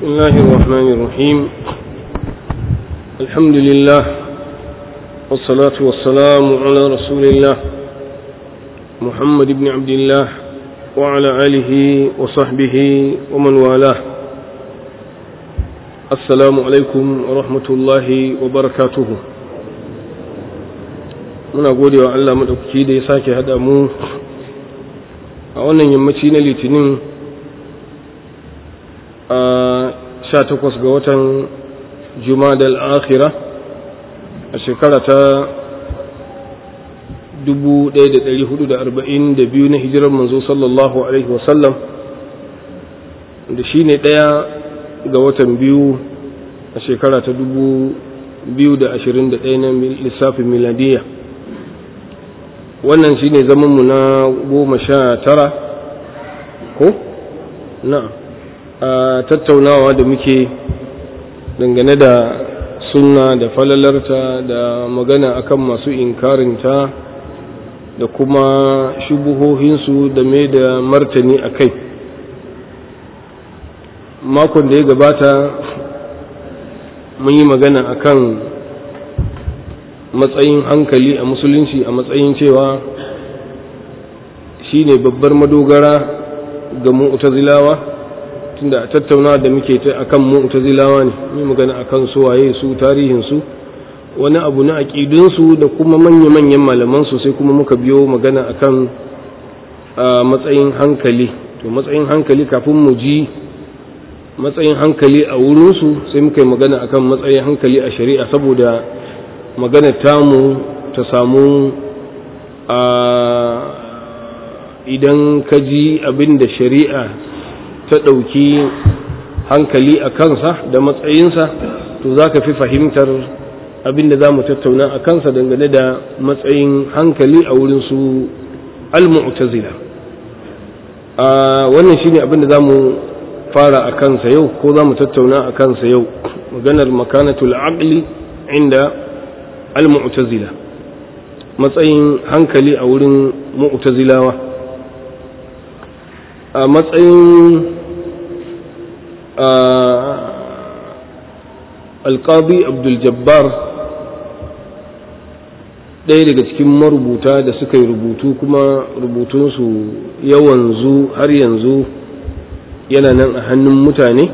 بسم الله الرحمن الرحيم الحمد لله والصلاة والسلام على رسول الله محمد بن عبد الله وعلى آله وصحبه ومن والاه السلام عليكم ورحمة الله وبركاته muna gode wa Allah maɗaukaki da ya sake haɗa mu a wannan yammaci na litinin a sha takwas ga watan jumadal akhira a shekara ta 1442 na hijirar manzo sallallahu alaihi wasallam da shi ne ɗaya ga watan biyu a shekara ta 2021 na lissafin miladiyya wannan shi ne zamanmu na goma sha tara ko? na a tattaunawa da muke dangane da sunna da falalarta da magana akan masu inkarinta da kuma shubuhohinsu da mai da martani a kai makon da ya gabata mun yi magana akan matsayin hankali a musulunci a matsayin cewa shine babbar madogara ga mu'tazilawa tunda a tattaunawa da muke ta akan mu'tazilawa ne mu magana akan su waye su tarihin su wani abu na aqidun su da kuma manya-manyan malaman su sai kuma muka biyo magana akan matsayin hankali to matsayin hankali kafin mu ji matsayin hankali a wurin su sai muka yi magana akan matsayin hankali a shari'a saboda magana tamu ta samu a idan ka ji abin da shari'a ta ɗauki hankali a kansa da matsayinsa to za ka fi fahimtar abin da za mu tattauna a kansa dangane da matsayin hankali a wurin su al-mu'tazila a wannan shine abin da za mu fara a kansa yau ko za mu tattauna a kansa yau maganar makanatul aqli inda al-mu'tazila matsayin hankali a wurin mu'tazilawa a matsayin alƙadi abdul-jabbar ɗaya daga cikin marubuta da suka yi rubutu kuma rubutunsu yawanzu har yanzu yana nan a hannun mutane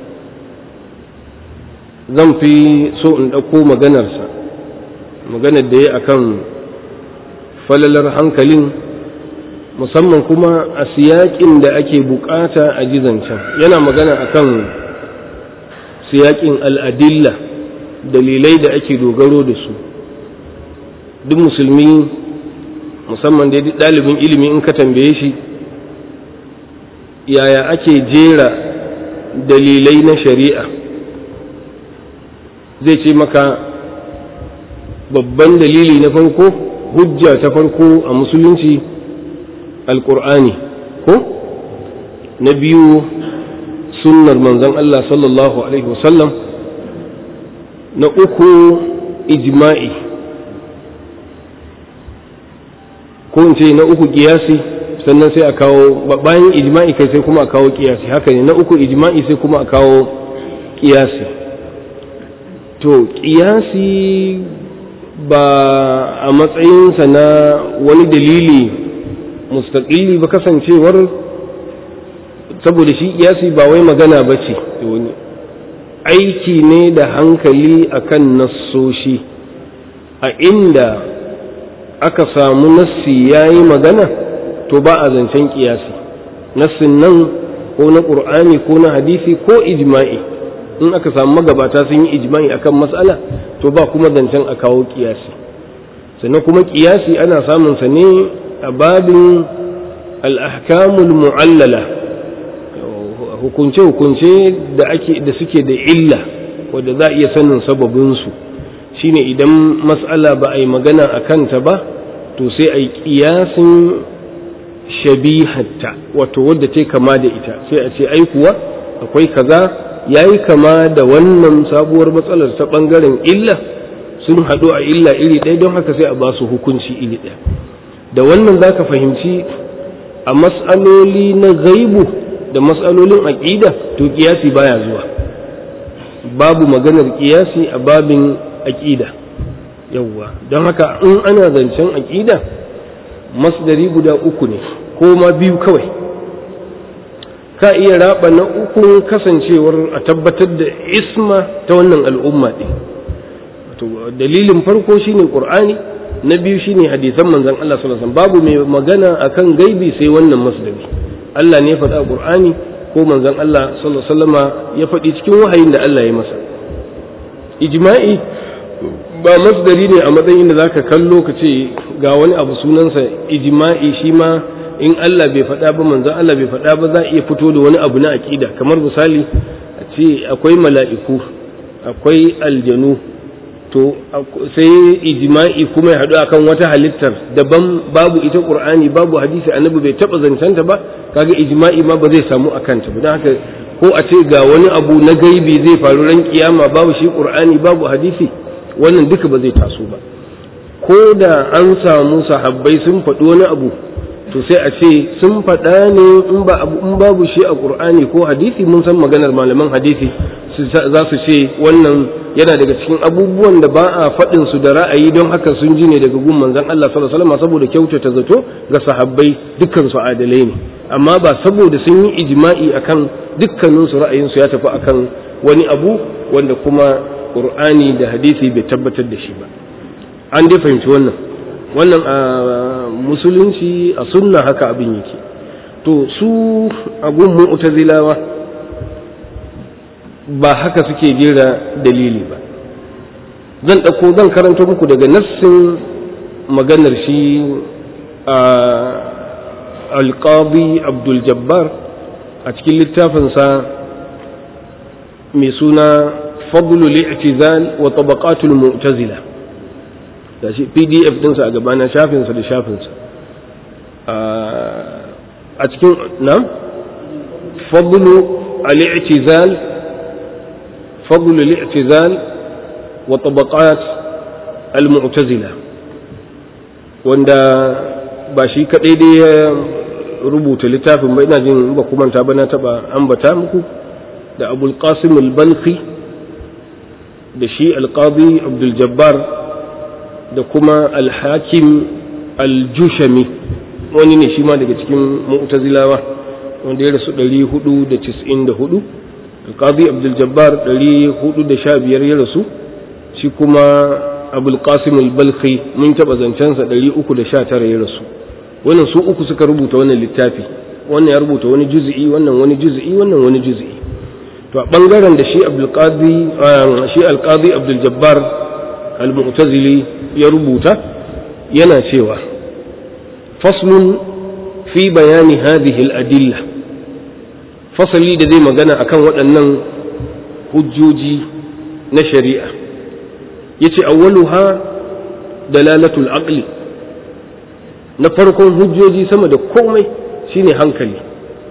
zan fi so in ɗauko maganarsa maganar da ya akan falalar hankalin musamman kuma a siyaƙin da ake bukata a jizancan yana magana akan siyaƙin al'adilla dalilai da ake dogaro da su duk musulmi musamman da ɗalibin ilimi in ka tambaye shi yaya ake jera dalilai na shari'a zai ce maka babban dalili na farko hujja ta farko a musulunci alƙur'ani ko na biyu sunnar manzon Allah sallallahu alaihi wasallam na uku ijma'i ko in ce na uku kiyasi sannan sai a kawo bayan ijma'i kai sai kuma a kawo kiyasi haka ne na uku ijma'i sai kuma a kawo kiyasi to kiyasi ba a matsayinsa na wani dalili mustaƙili ba kasancewar saboda shi kiyasi ba wai magana ba ce wani aiki ne da hankali akan nassoshi a inda aka samu nassi ya yi magana to ba a zancen kiyasi nassin nan ko na ƙur'ani ko na hadisi ko ijma'i in aka samu magabata sun yi ijma'i akan matsala to ba kuma zancen a kawo kiyasi sannan kuma kiyasi ana samun sa ne a babin al'ahkamul mu'allala hukunce-hukunce da ake da suke da illa wadda za a iya sanin sababinsu shine idan matsala ba a yi magana a kanta ba to sai a yi kiyasin shabihatta wato wadda ta kama da ita sai a ce ai kuwa akwai kaza ya yi kama da wannan sabuwar matsalar ta ɓangaren illa sun haɗu a illa iri ɗaya don haka sai a ba su hukunci iri ɗaya da wannan za ka fahimci a matsaloli na gaibu da matsalolin aƙida to kiyasi baya zuwa babu maganar kiyasi a babin aƙida yawwa don haka in ana zancen aƙida masdari guda uku ne ko ma biyu kawai ka iya raba na uku kasancewar a tabbatar da isma ta wannan al'umma ɗin dalilin farko shine qur'ani na biyu shine hadisan manzon Allah sallallahu alaihi wasallam babu mai magana akan gaibi sai wannan masdari Allah ne ya faɗa qur'ani ko manzon Allah sallallahu alaihi wasallama ya faɗi cikin wahayin da Allah ya masa ijma'i ba masdari ne a matsayin da zaka kallo ka ce ga wani abu sunansa ijma'i shi ma in Allah bai faɗa ba manzon Allah bai faɗa ba za a iya fito da wani abu na aqida kamar misali a ce akwai mala'iku akwai aljanu to sai ijma'i kuma ya haɗu akan wata halittar daban babu ita qur'ani babu hadisi annabi bai taɓa zancanta ba kaga ijma'i ma ba zai samu a kanta ba don haka ko a ce ga wani abu na gaibi zai faru ran kiyama babu shi qur'ani babu hadisi wannan duka ba zai taso ba ko da an samu sahabbai sun faɗi wani abu to sai a ce sun faɗa ne in ba abu in babu shi a qur'ani ko hadisi mun san maganar malaman hadisi za su ce wannan yana daga cikin abubuwan da ba a faɗin su da ra'ayi don haka sun ji ne daga gun manzon Allah sallallahu alaihi wasallam saboda kyautata zato ga sahabbai dukkan su adalai ne amma ba saboda sun yi ijma'i akan dukkanin su ra'ayin su ya tafi akan wani abu wanda kuma Qur'ani da hadisi bai tabbatar da shi ba an dai fahimci wannan wannan a musulunci a sunna haka abin yake to su a gun mu'tazilawa ba haka suke jera dalili ba zan ɗauko zan karanto muku daga nassin maganar shi a alƙadi abdul jabbar a cikin littafinsa mai suna fadlul i'tizal wa tabaqatul mu'tazila da shi pdf ɗinsa a gabana shafinsa da shafinsa a cikin na fadlu al-i'tizal فضل الاعتزال وطبقات المعتزلة wanda ba shi kaɗai dai ya rubuta littafin ba ina jin ba kuma ta bana taɓa ambata muku da abul qasim al-balqi da shi al-qadi abdul jabbar da kuma al-hakim al-jushami wani ne shi ma daga cikin mu'tazilawa wanda ya rasu 494 alƙazi abdul-jabbar 415 ya rasu shi kuma abulƙasim al-balkhi mun taɓa zancensa 319 ya rasu wannan su uku suka rubuta wannan littafi wannan ya rubuta wani juzi'i wannan wani juzi'i wannan wani juzi'i to a ɓangaren da shi abdulƙazi shi alƙazi abdul-jabbar al-mu'tazili ya rubuta yana cewa faslun fi bayani hadhihi al-adilla fasali da zai magana akan waɗannan hujjoji na shari'a yace awwaluha dalalatul aqli na farkon hujjoji sama da komai shine hankali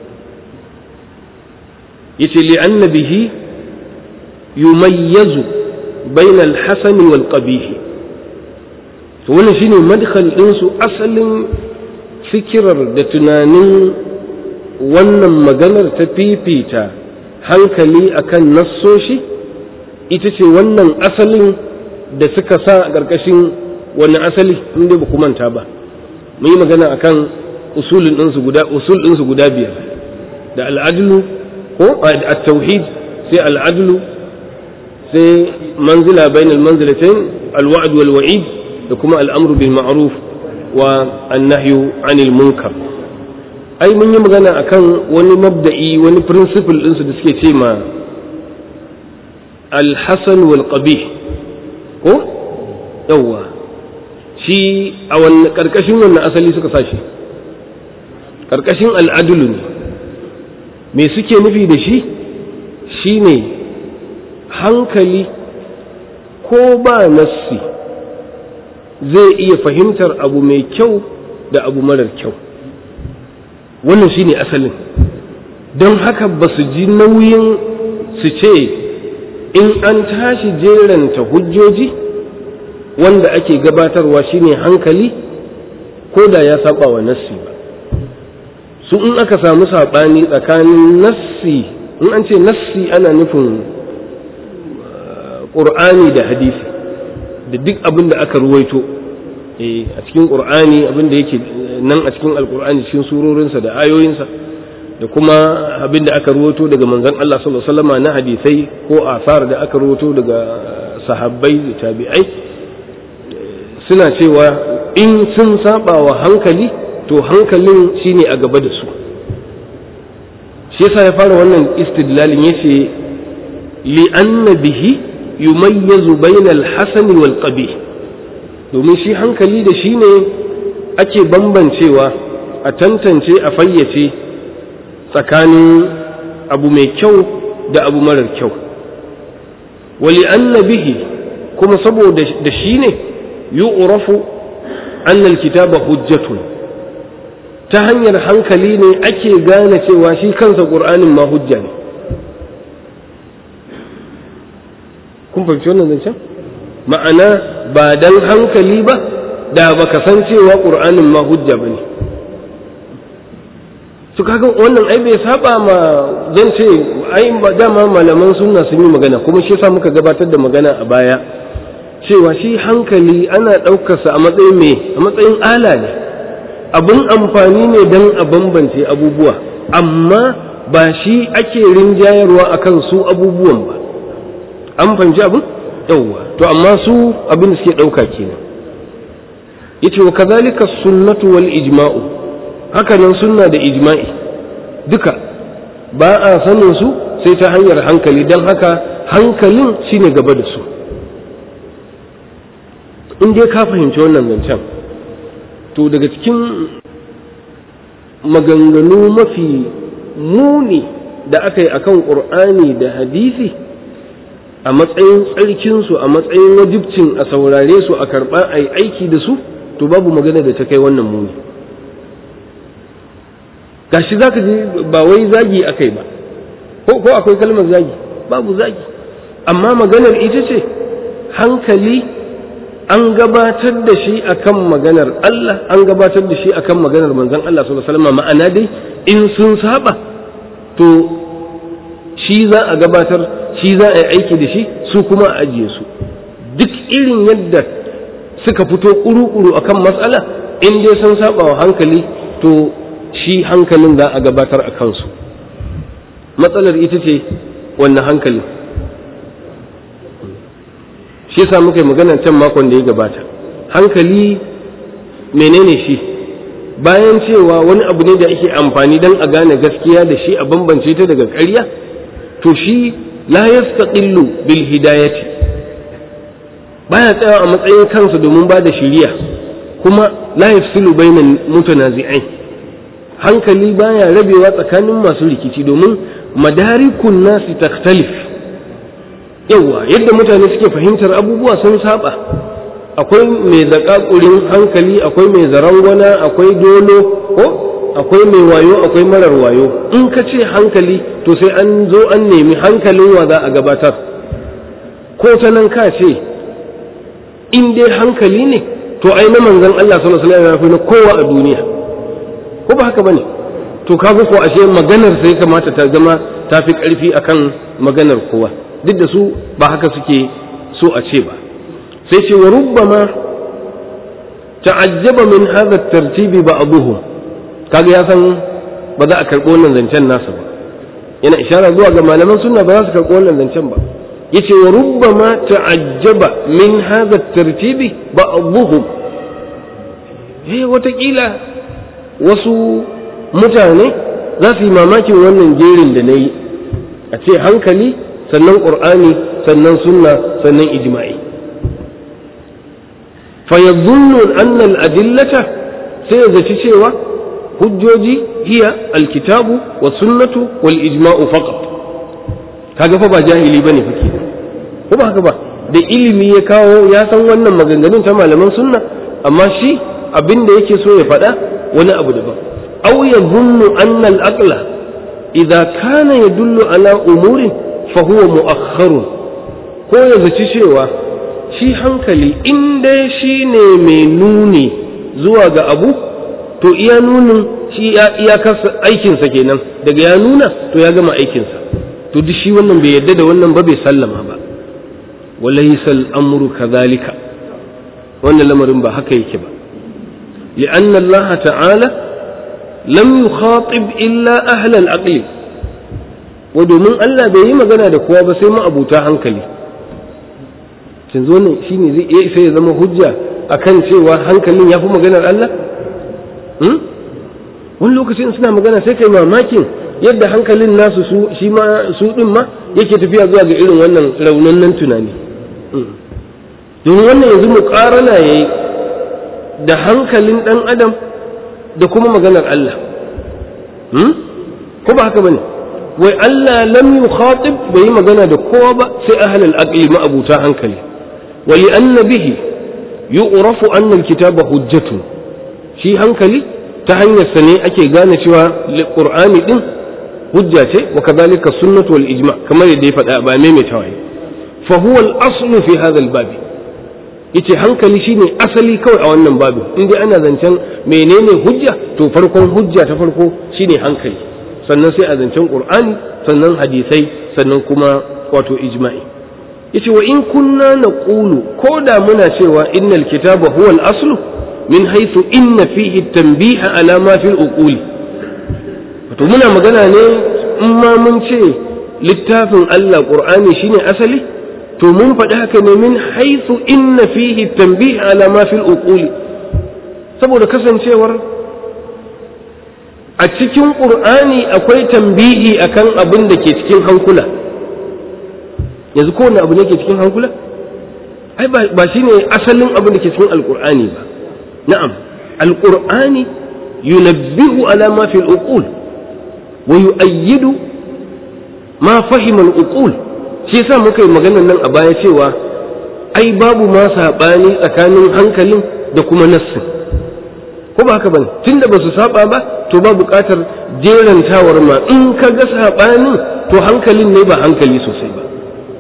yace li anna bihi yumayyazu bayna al-hasan wal qabih to wannan shine madkhal din su asalin fikirar da tunanin wannan maganar ta fifita hankali akan nassoshi ita ce wannan asalin da suka sa a ƙarƙashin wani asali inda ba ku manta ba mun yi magana akan usulin ɗinsu guda usul ɗinsu guda biyar da al'adlu ko at-tauhid sai al'adlu sai manzila bainal manzilatain al-wa'd wal wa'id da kuma al'amru bil ma'ruf wa an-nahyu 'anil munkar ai mun yi magana akan wani mabda'i wani principle ɗinsu da suke ce ma alhassan wal qabih ko yawwa shi a wannan ƙarƙashin wannan asali suka sa shi ƙarƙashin al'adulu ne me suke nufi da shi shine hankali ko ba nassi zai iya fahimtar abu mai kyau da abu marar kyau wannan shine asalin don haka ba su ji nauyin su ce in an tashi jeranta hujjoji wanda ake gabatarwa shine hankali ko da ya saba wa nassi ba su in aka samu saɓani tsakanin nassi in an ce nassi ana nufin ƙur'ani da hadisi da duk abin da aka ruwaito a cikin ƙur'ani abin da yake nan a cikin alƙur'ani cikin surorinsa da ayoyinsa da kuma abin da aka ruwaito daga manzon Allah sallallahu alaihi wasallam na hadisai ko asar da aka ruwaito daga sahabbai da tabi'ai suna cewa in sun saba wa hankali to hankalin shine a gaba da su shi yasa ya fara wannan istidlalin yace li anna bihi yumayyazu bainal hasani wal qabih domin shi hankali da shi ne ake bambancewa a tantance a fayyace tsakanin abu mai kyau da abu marar kyau wali anna bihi kuma saboda da shi ne yu'rafu annal kitaba hujjatun ta hanyar hankali ne ake gane cewa shi kansa ƙur'anin ma hujja ne kun fahimci wannan zancen ma'ana ba dan hankali ba da baka san cewa ƙur'anin ma hujja ba ne su kaga wannan ai bai saba ma zan ce ai dama malaman sunna sun yi magana kuma shi yasa muka gabatar da magana a baya cewa shi hankali ana ɗaukarsa a matsayin me a matsayin ala ne abin amfani ne don a bambance abubuwa amma ba shi ake rinjayarwa akan su abubuwan ba an fahimci abin yawwa to amma su abin da suke ɗauka kenan yace wa kazalika sunnatu wal ijma'u haka nan sunna da ijma'i duka ba a sanin su sai ta hanyar hankali don haka hankalin shine gaba da su in dai ka fahimci wannan zancen to daga cikin maganganu mafi muni da aka yi akan ƙur'ani da hadisi a matsayin tsarkinsu a matsayin wajibcin a saurare su a karɓa a yi aiki da su to babu magana da ta kai wannan muni gashi za ka ji ba wai zagi aka yi ba ko akwai kalmar zagi babu zagi amma maganar ita ce hankali an gabatar da shi akan maganar Allah an gabatar da shi akan maganar manzon Allah sallallahu alaihi wasallam ma'ana dai in sun saba to shi za a gabatar shi za a yi aiki da shi su kuma a ajiye su duk irin yadda suka fito kuru-kuru akan matsala in dai sun saba wa hankali to shi hankalin za a gabatar a kansu matsalar ita ce wannan hankalin shi yasa muka yi magana can makon da ya gabata hankali menene shi bayan cewa wani abu ne da ake amfani don a gane gaskiya da shi a bambance ta daga ƙarya to shi la yastaqillu bil hidayati baya tsayawa a matsayin kansa domin ba da shiriya kuma la yafsilu bainal mutanazi'ain hankali baya rabewa tsakanin masu rikici domin madarikun nasi takhtalif yawa yadda mutane suke fahimtar abubuwa sun saba akwai mai zakakurin hankali akwai mai zarangwana akwai dolo ko akwai mai wayo akwai marar wayo in ka ce hankali to sai an zo an nemi hankalin wa za a gabatar ko ta nan ka ce in dai hankali ne to ai na manzon Allah sallallahu alaihi wasallam na kowa a duniya ko ba haka bane to kaga ko ashe maganar sai kamata ta zama ta fi karfi akan maganar kowa duk da su ba haka suke so a ce ba sai ce wa rubbama ta'ajjaba min hadha at-tartibi ba'dhum kaga ya san ba za a karɓo wannan zancen nasa ba yana ishara zuwa ga malaman sunna ba za su karɓo wannan zancen ba yace wa rubbama ta'ajjaba min hadha at-tartibi ba'dhum eh watakila wasu mutane za su yi mamakin wannan jerin da na yi a ce hankali sannan ƙur'ani sannan sunna sannan ijma'i fayadunnu annal adillata sai ya zaci cewa hujjoji hiya alkitabu wa sunnatu wal ijma'u faqat kaga fa ba jahili bane fake ko ba haka ba da ilimi ya kawo ya san wannan maganganun ta malaman sunna amma shi abin da yake so ya faɗa wani abu daban aw yadhunnu anna al-aqla idza kana yadullu ala umurin fa huwa mu'akhkharun ko ya zaci cewa shi hankali in dai shi ne mai nuni zuwa ga abu to iya nunin shi iyakar aikinsa kenan daga ya nuna to ya gama aikinsa to duk shi wannan bai yadda da wannan ba bai sallama ba wa laysa al-amru kadhalika wannan lamarin ba haka yake ba لأن الله تعالى لم يخاطب إلا أهل العقل ودومن الله bai yi magana da kowa ba sai ma'abuta hankali yanzu wannan shine zai iya sai ya zama hujja akan cewa hankalin ya fi maganar Allah wani lokacin suna magana sai kai mamakin yadda hankalin nasu su shi ma su din ma yake tafiya zuwa ga irin wannan raunannen tunani domin wannan yanzu muƙarana yayi da hankalin ɗan adam da kuma maganar Allah ko ba haka bane wai Allah lam yukhatib bai yi magana da kowa ba sai ahlul aqli ma'abuta hankali wa li anna bihi yu'rafu anna al-kitaba hujjatun shi hankali ta hanyar sa ne ake gane cewa qur'ani din hujja ce wa kadhalika sunnatu wal ijma kamar yadda ya faɗa ba maimaitawa fa huwa al-aslu fi hadha al-bab yace hankali shine asali kawai a wannan babu in dai ana zancen menene hujja to farkon hujja ta farko shine hankali sannan sai a zancen qur'ani sannan hadisai sannan kuma wato ijma'i yace wa in kunna naqulu ko da muna cewa innal kitaba huwa al-aslu min haythu inna fihi at-tanbih ala ma fi al-uqul wato muna magana ne in ma mun ce littafin Allah qur'ani shine asali to mun faɗi haka ne min haithu inna fihi tanbih ala ma fil uquli saboda kasancewar a cikin qur'ani akwai tambihi akan abin da ke cikin hankula yanzu kowane abu ne ke cikin hankula ai ba shine asalin abin da ke cikin alqur'ani ba na'am alqur'ani yunabbihu ala ma fil uqul wa yu'ayyidu ma fahima al-uqul shi yasa muka yi maganar nan a baya cewa ai babu ma saɓani tsakanin hankalin da kuma nassin ko ba haka bane tunda ba su saba ba to ba buƙatar jerantawar ma in ka ga saɓanin to hankalin ne ba hankali sosai ba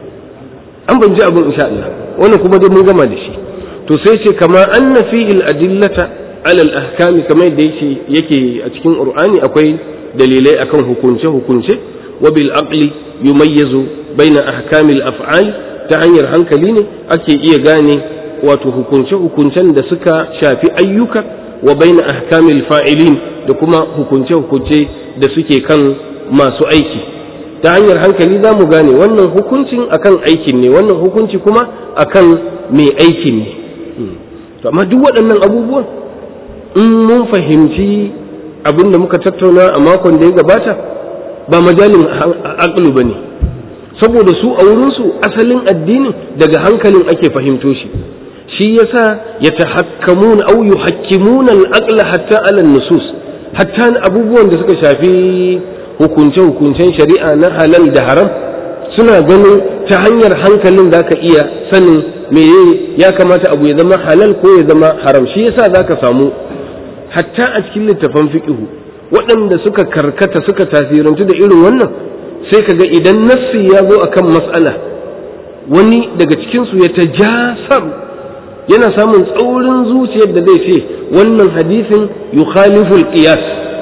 an ban ji abin insha Allah wannan kuma dai mun gama da shi to sai ce kama anna fihi al-adillata ala al-ahkami kamar da yake yake a cikin qur'ani akwai dalilai akan hukunce hukunce wa bil aqli yumayyizu baina ahkamil af'al ta hanyar hankali ne ake iya gane wato hukunce-hukuncen da suka shafi ayyuka wa baina ahkamil fa'ilin da kuma hukunce-hukunce da suke kan masu aiki ta hanyar hankali za mu gane wannan hukuncin akan aikin ne wannan hukunci kuma akan mai aikin ne to amma duk waɗannan abubuwan in mun fahimci abin da muka tattauna a makon da ya gabata ba majalin aqlu ba ne saboda su a wurinsu asalin addinin daga hankalin ake fahimto shi shi yasa ya tahakkamun au yuhakkimuna al-aqla hatta ala nusus hatta abubuwan da suka shafi hukunce hukuncen shari'a na halal da haram suna ganin ta hanyar hankalin zaka iya sanin me ya kamata abu ya zama halal ko ya zama haram shi yasa zaka samu hatta a cikin littafan fiqhu waɗanda suka karkata suka tasirantu da irin wannan sai ka ga idan nassi ya zo akan matsala wani daga cikinsu ya ta jasar yana samun tsaurin zuciyar da zai ce wannan hadisin yukhaliful qiyas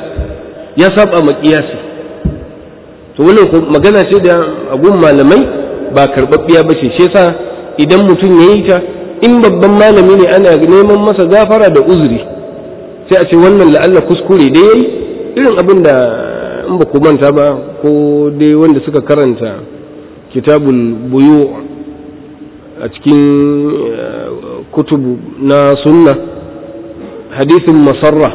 ya saba ma qiyasi to wannan magana ce da abun malamai ba karɓaɓɓiya ba ce shi yasa idan mutum ya yi ta in babban malami ne ana neman masa gafara da uzuri sai a ce wannan la'alla kuskure da yayi irin abin da in ba ku manta ba ko dai wanda suka karanta kitabul buyu a cikin kutubu na sunna hadisin masarra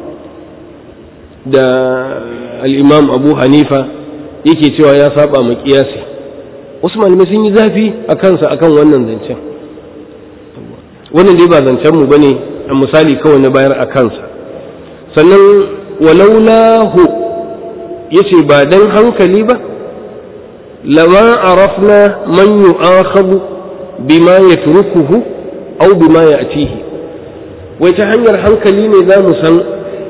da al'imam abu hanifa yake cewa ya saba ma kiyasi wasu malamai sun yi zafi a kansa akan wannan zancen wannan dai ba zancen mu bane a misali kawai na bayar a kansa sannan walaulahu yace ba dan hankali ba lama arafna man yu'akhadhu bima yatrukuhu aw bima ya'tihi wai ta hanyar hankali ne za mu san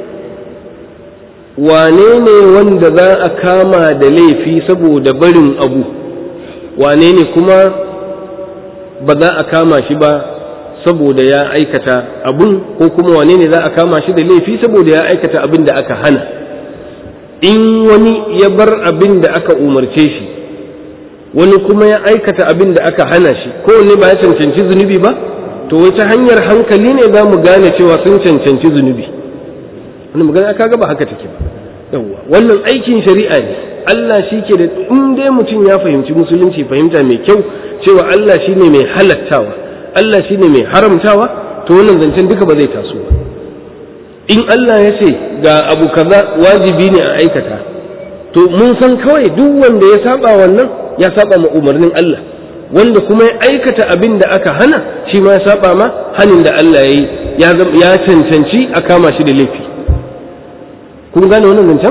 wane ne wanda za a kama da laifi saboda barin abu wane ne kuma ba za a kama shi ba saboda ya aikata abun ko kuma wane ne za a kama shi da laifi saboda ya aikata abin da aka hana in wani ya bar abin da aka umarce shi wani kuma ya aikata abin da aka hana shi kowanne ba ya cancanci zunubi ba to wata hanyar hankali ne za mu gane cewa sun cancanci zunubi wani magana kaga ba haka take ba yawwa wannan aikin shari'a ne Allah shi ke da in dai mutum ya fahimci musulunci fahimta mai kyau cewa Allah shi ne mai halattawa Allah shi ne mai haramtawa to wannan zancen duka ba zai taso ba in Allah ya ce ga abu kaza wajibi ne a aikata to mun san kawai duk wanda ya saba wannan ya saba ma umarnin Allah wanda kuma ya aikata abin da aka hana shi ma ya saba ma hanin da Allah ya yi ya cancanci a kama shi da laifi kun gane wannan zancen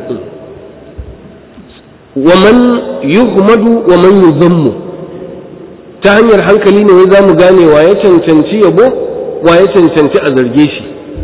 wa man yuhmadu wa man yuzammu ta hanyar hankali ne za mu gane wa ya cancanci yabo wa ya cancanci a zarge shi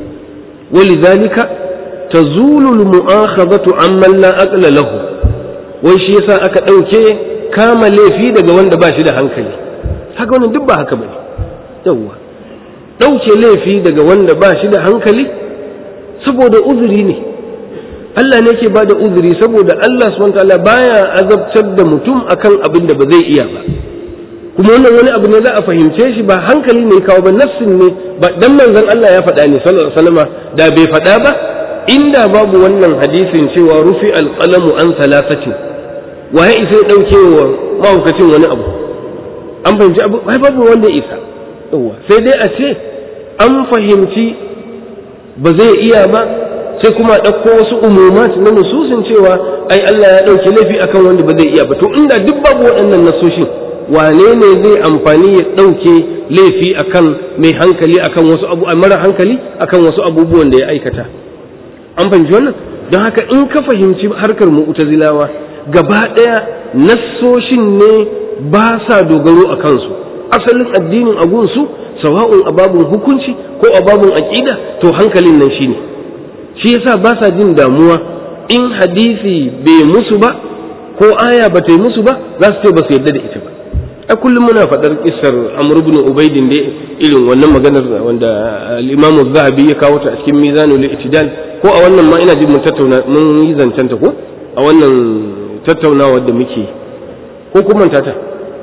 ولذلك تزول المؤاخذة عمن لا أقل له wai shi yasa aka ɗauke kama laifi daga wanda ba shi da hankali haka wannan duk ba haka bane yawwa ɗauke laifi daga wanda ba shi da hankali saboda uzuri ne Allah ne ke bada uzuri saboda Allah subhanahu wataala baya azabtar da mutum akan abin da ba zai iya ba kuma wannan wani abu ne za a fahimce shi ba hankali ne kawo ba nafsin ne ba dan manzon Allah ya faɗa ne sallallahu alaihi wasallam da bai faɗa ba inda babu wannan hadisin cewa rufi alqalamu an salasati waye isa ya dauke wa mahaukacin wani abu an fahimci abu ai babu wanda isa yawa sai dai a ce an fahimci ba zai iya ba sai kuma ɗauko wasu umumat na nususin cewa ai Allah ya ɗauke laifi akan wanda ba zai iya ba to inda duk babu waɗannan nasoshin wane ne zai amfani ya ɗauke laifi akan mai hankali akan wasu abu mara hankali akan wasu abubuwan da ya aikata an fahimci wannan don haka in ka fahimci harkar mu'tazilawa gaba ɗaya nassoshin ne ba sa dogaro a kansu asalin addinin agunsu sawa'un a babun hukunci ko a babun aƙida to hankalin nan shine shi yasa ba sa jin damuwa in hadisi bai musu ba ko aya ba ta yi musu ba za su ce ba su yarda da ita ba a kullum muna faɗar kissar amr ibn ubaidin da irin wannan maganar wanda al-imamu zahabi ya kawo ta a cikin mizanul i'tidal ko a wannan ma ina jin mun tattauna mun yi zancen ta ko a wannan tattaunawa da muke ko kun manta ta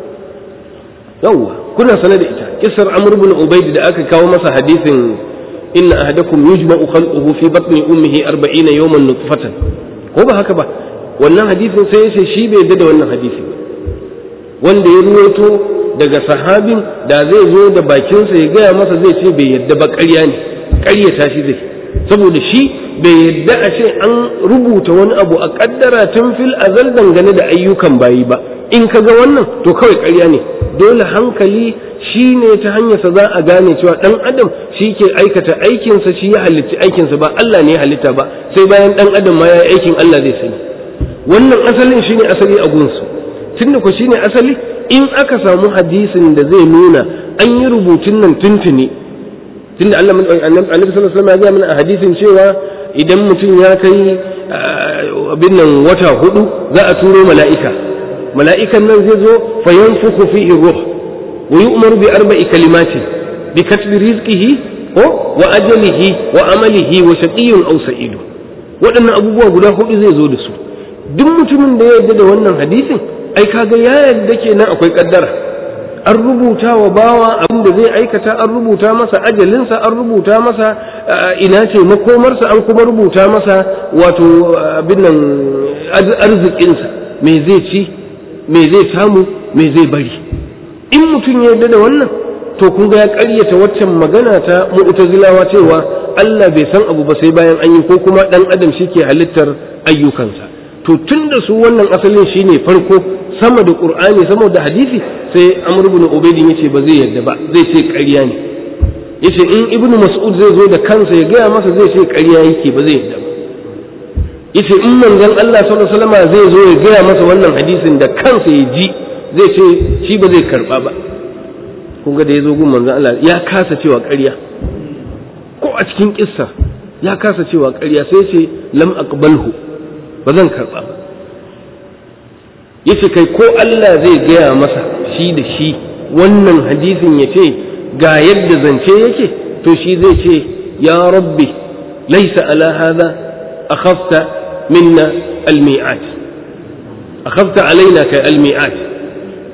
yawwa kuna sanar da ita kissar amr ibn ubaid da aka kawo masa hadisin inna ahadakum yujma'u khalquhu fi batni ummihi 40 yawman nutfatan ko ba haka ba wannan hadisin sai ya ce shi bai yadda da wannan hadisi wanda ya ruwaito daga sahabin da zai zo da bakinsa ya gaya masa zai ce bai yadda ba ƙarya ne ƙaryata shi zai saboda shi bai yadda a ce an rubuta wani abu a ƙaddara tun fil azal dangane da ayyukan bayi ba in ka ga wannan to kawai ƙarya ne dole hankali shi ne ta hanyarsa za a gane cewa ɗan adam shi ke aikata aikinsa shi ya halicci aikinsa ba Allah ne ya halitta ba sai bayan ɗan adam ma ya yi aikin Allah zai sani wannan asalin shi ne asali a gunsu tunda ku shine asali in aka samu hadisin da zai nuna an yi rubutun nan tuntuni tunda Allah annabi sallallahu alaihi wasallam ya ga mana a hadisin cewa idan mutum ya kai abin nan wata hudu za a turo mala'ika mala'ikan nan zai zo fa yanfukhu fihi ruh wa yu'maru bi arba'i kalimati bi katbi rizqihi ko wa ajalihi wa amalihi wa shaqiyyun aw sa'id waɗannan abubuwa guda hudu zai zo da su duk mutumin da ya yarda da wannan hadisin ai kaga ya yarda kenan akwai kaddara an rubuta wa bawa abin da zai aikata an rubuta masa ajalinsa an rubuta masa ina ce makomarsa an kuma rubuta masa wato abin nan arzikinsa me zai ci me zai samu me zai bari in mutum ya yarda da wannan to kun ga ya ƙaryata waccan magana ta mu'tazilawa cewa Allah bai san abu ba sai bayan an yi ko kuma dan adam shi ke halittar ayyukansa to tun da su wannan asalin shine farko sama da qur'ani sama da hadisi sai amr ibn ubaydin yace ba zai yarda ba zai ce ƙarya ne yace in ibnu mas'ud zai zo da kansa ya gaya masa zai ce ƙarya yake ba zai yarda ba yace in manzon Allah sallallahu alaihi wasallam zai zo ya gaya masa wannan hadisin da kansa ya ji zai ce shi ba zai karba ba kun ga da ya zo gun manzon Allah ya kasa cewa ƙarya ko a cikin kissa ya kasa cewa ƙarya sai ce lam aqbalhu ba zan karɓa ba yace kai ko Allah zai gaya masa shi da shi wannan hadisin ya ce ga yadda zance yake to shi zai ce ya rabbi laisa ala hadha akhafta minna almi'at akhafta alaina kai almi'at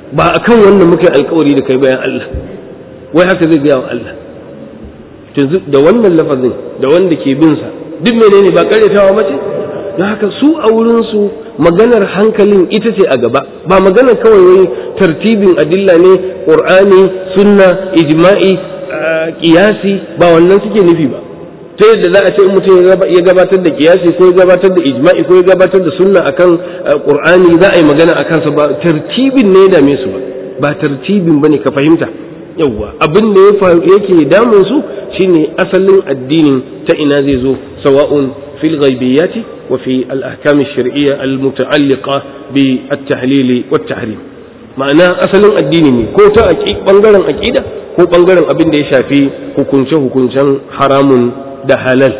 ba akan wannan muke alkawari da kai bayan Allah wai haka zai gaya wa Allah yanzu da wannan lafazin da wanda ke bin sa duk menene ba karyatawa mace don haka su a wurin su maganar hankalin ita ce a gaba ba maganar kawai wai tartibin adilla ne qur'ani sunna ijma'i kiyasi ba wannan suke nufi ba ta yadda za a ce in mutum ya gabatar da kiyasi ko ya gabatar da ijma'i ko ya gabatar da sunna akan qur'ani za a yi magana a kansa ba tartibin ne ya dame su ba ba tartibin bane ka fahimta yawwa abin da yake damun su shine asalin addinin ta ina zai zo sawa'un fil ghaibiyati wa fi al ahkam ash-shar'iyya al muta'alliqa bi at-tahlil wa at-tahrim ma'ana asalin addini ne ko ta bangaren aqida ko bangaren abin da ya shafi hukunce hukuncen haramun da halal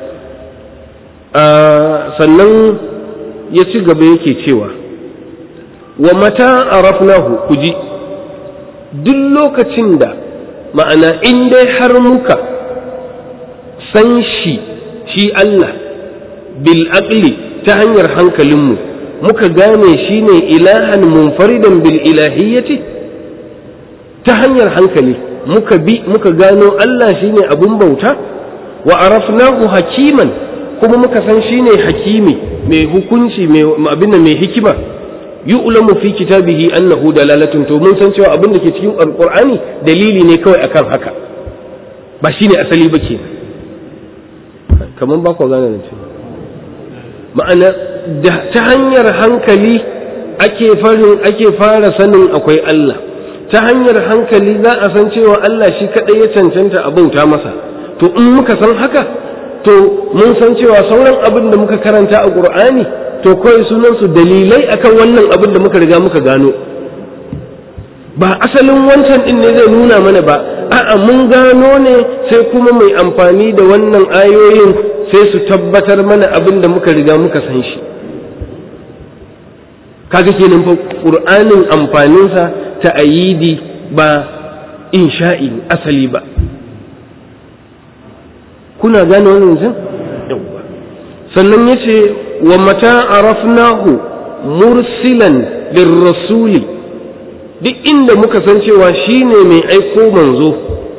sannan ya ci gaba yake cewa wa mata arafnahu ku ji duk lokacin da ma'ana in dai har muka san shi shi Allah bil aqli ta hanyar hankalinmu muka gane shi ne ilahan munfaridan bil ilahiyyati ta hanyar hankali muka bi muka gano Allah shine abun bauta wa arafnahu hakiman kuma muka san shine hakimi mai hukunci mai abin mai hikima yu'lamu fi kitabihi annahu dalalatun to mun san cewa abin da ke cikin alqur'ani dalili ne kawai akan haka ba shine asali ba ke kaman ba ku gane nan ma'ana ta hanyar hankali ake farin ake fara sanin akwai Allah ta hanyar hankali za a san cewa Allah shi kadai ya cancanta a bauta masa to in muka san haka to mun san cewa sauran abin da muka karanta a qur'ani to kawai sunansu dalilai akan wannan abin da muka riga muka gano ba asalin wancan din ne zai nuna mana ba a'a mun gano ne sai kuma mai amfani da wannan ayoyin sai su tabbatar mana abin da muka riga muka san shi kaga kenan fa qur'anin amfaninsa ta ayidi ba insha'i asali ba kuna gane wannan zan sannan yace wa mata arafnahu mursilan lirrasuli duk inda muka san cewa shine mai aiko manzo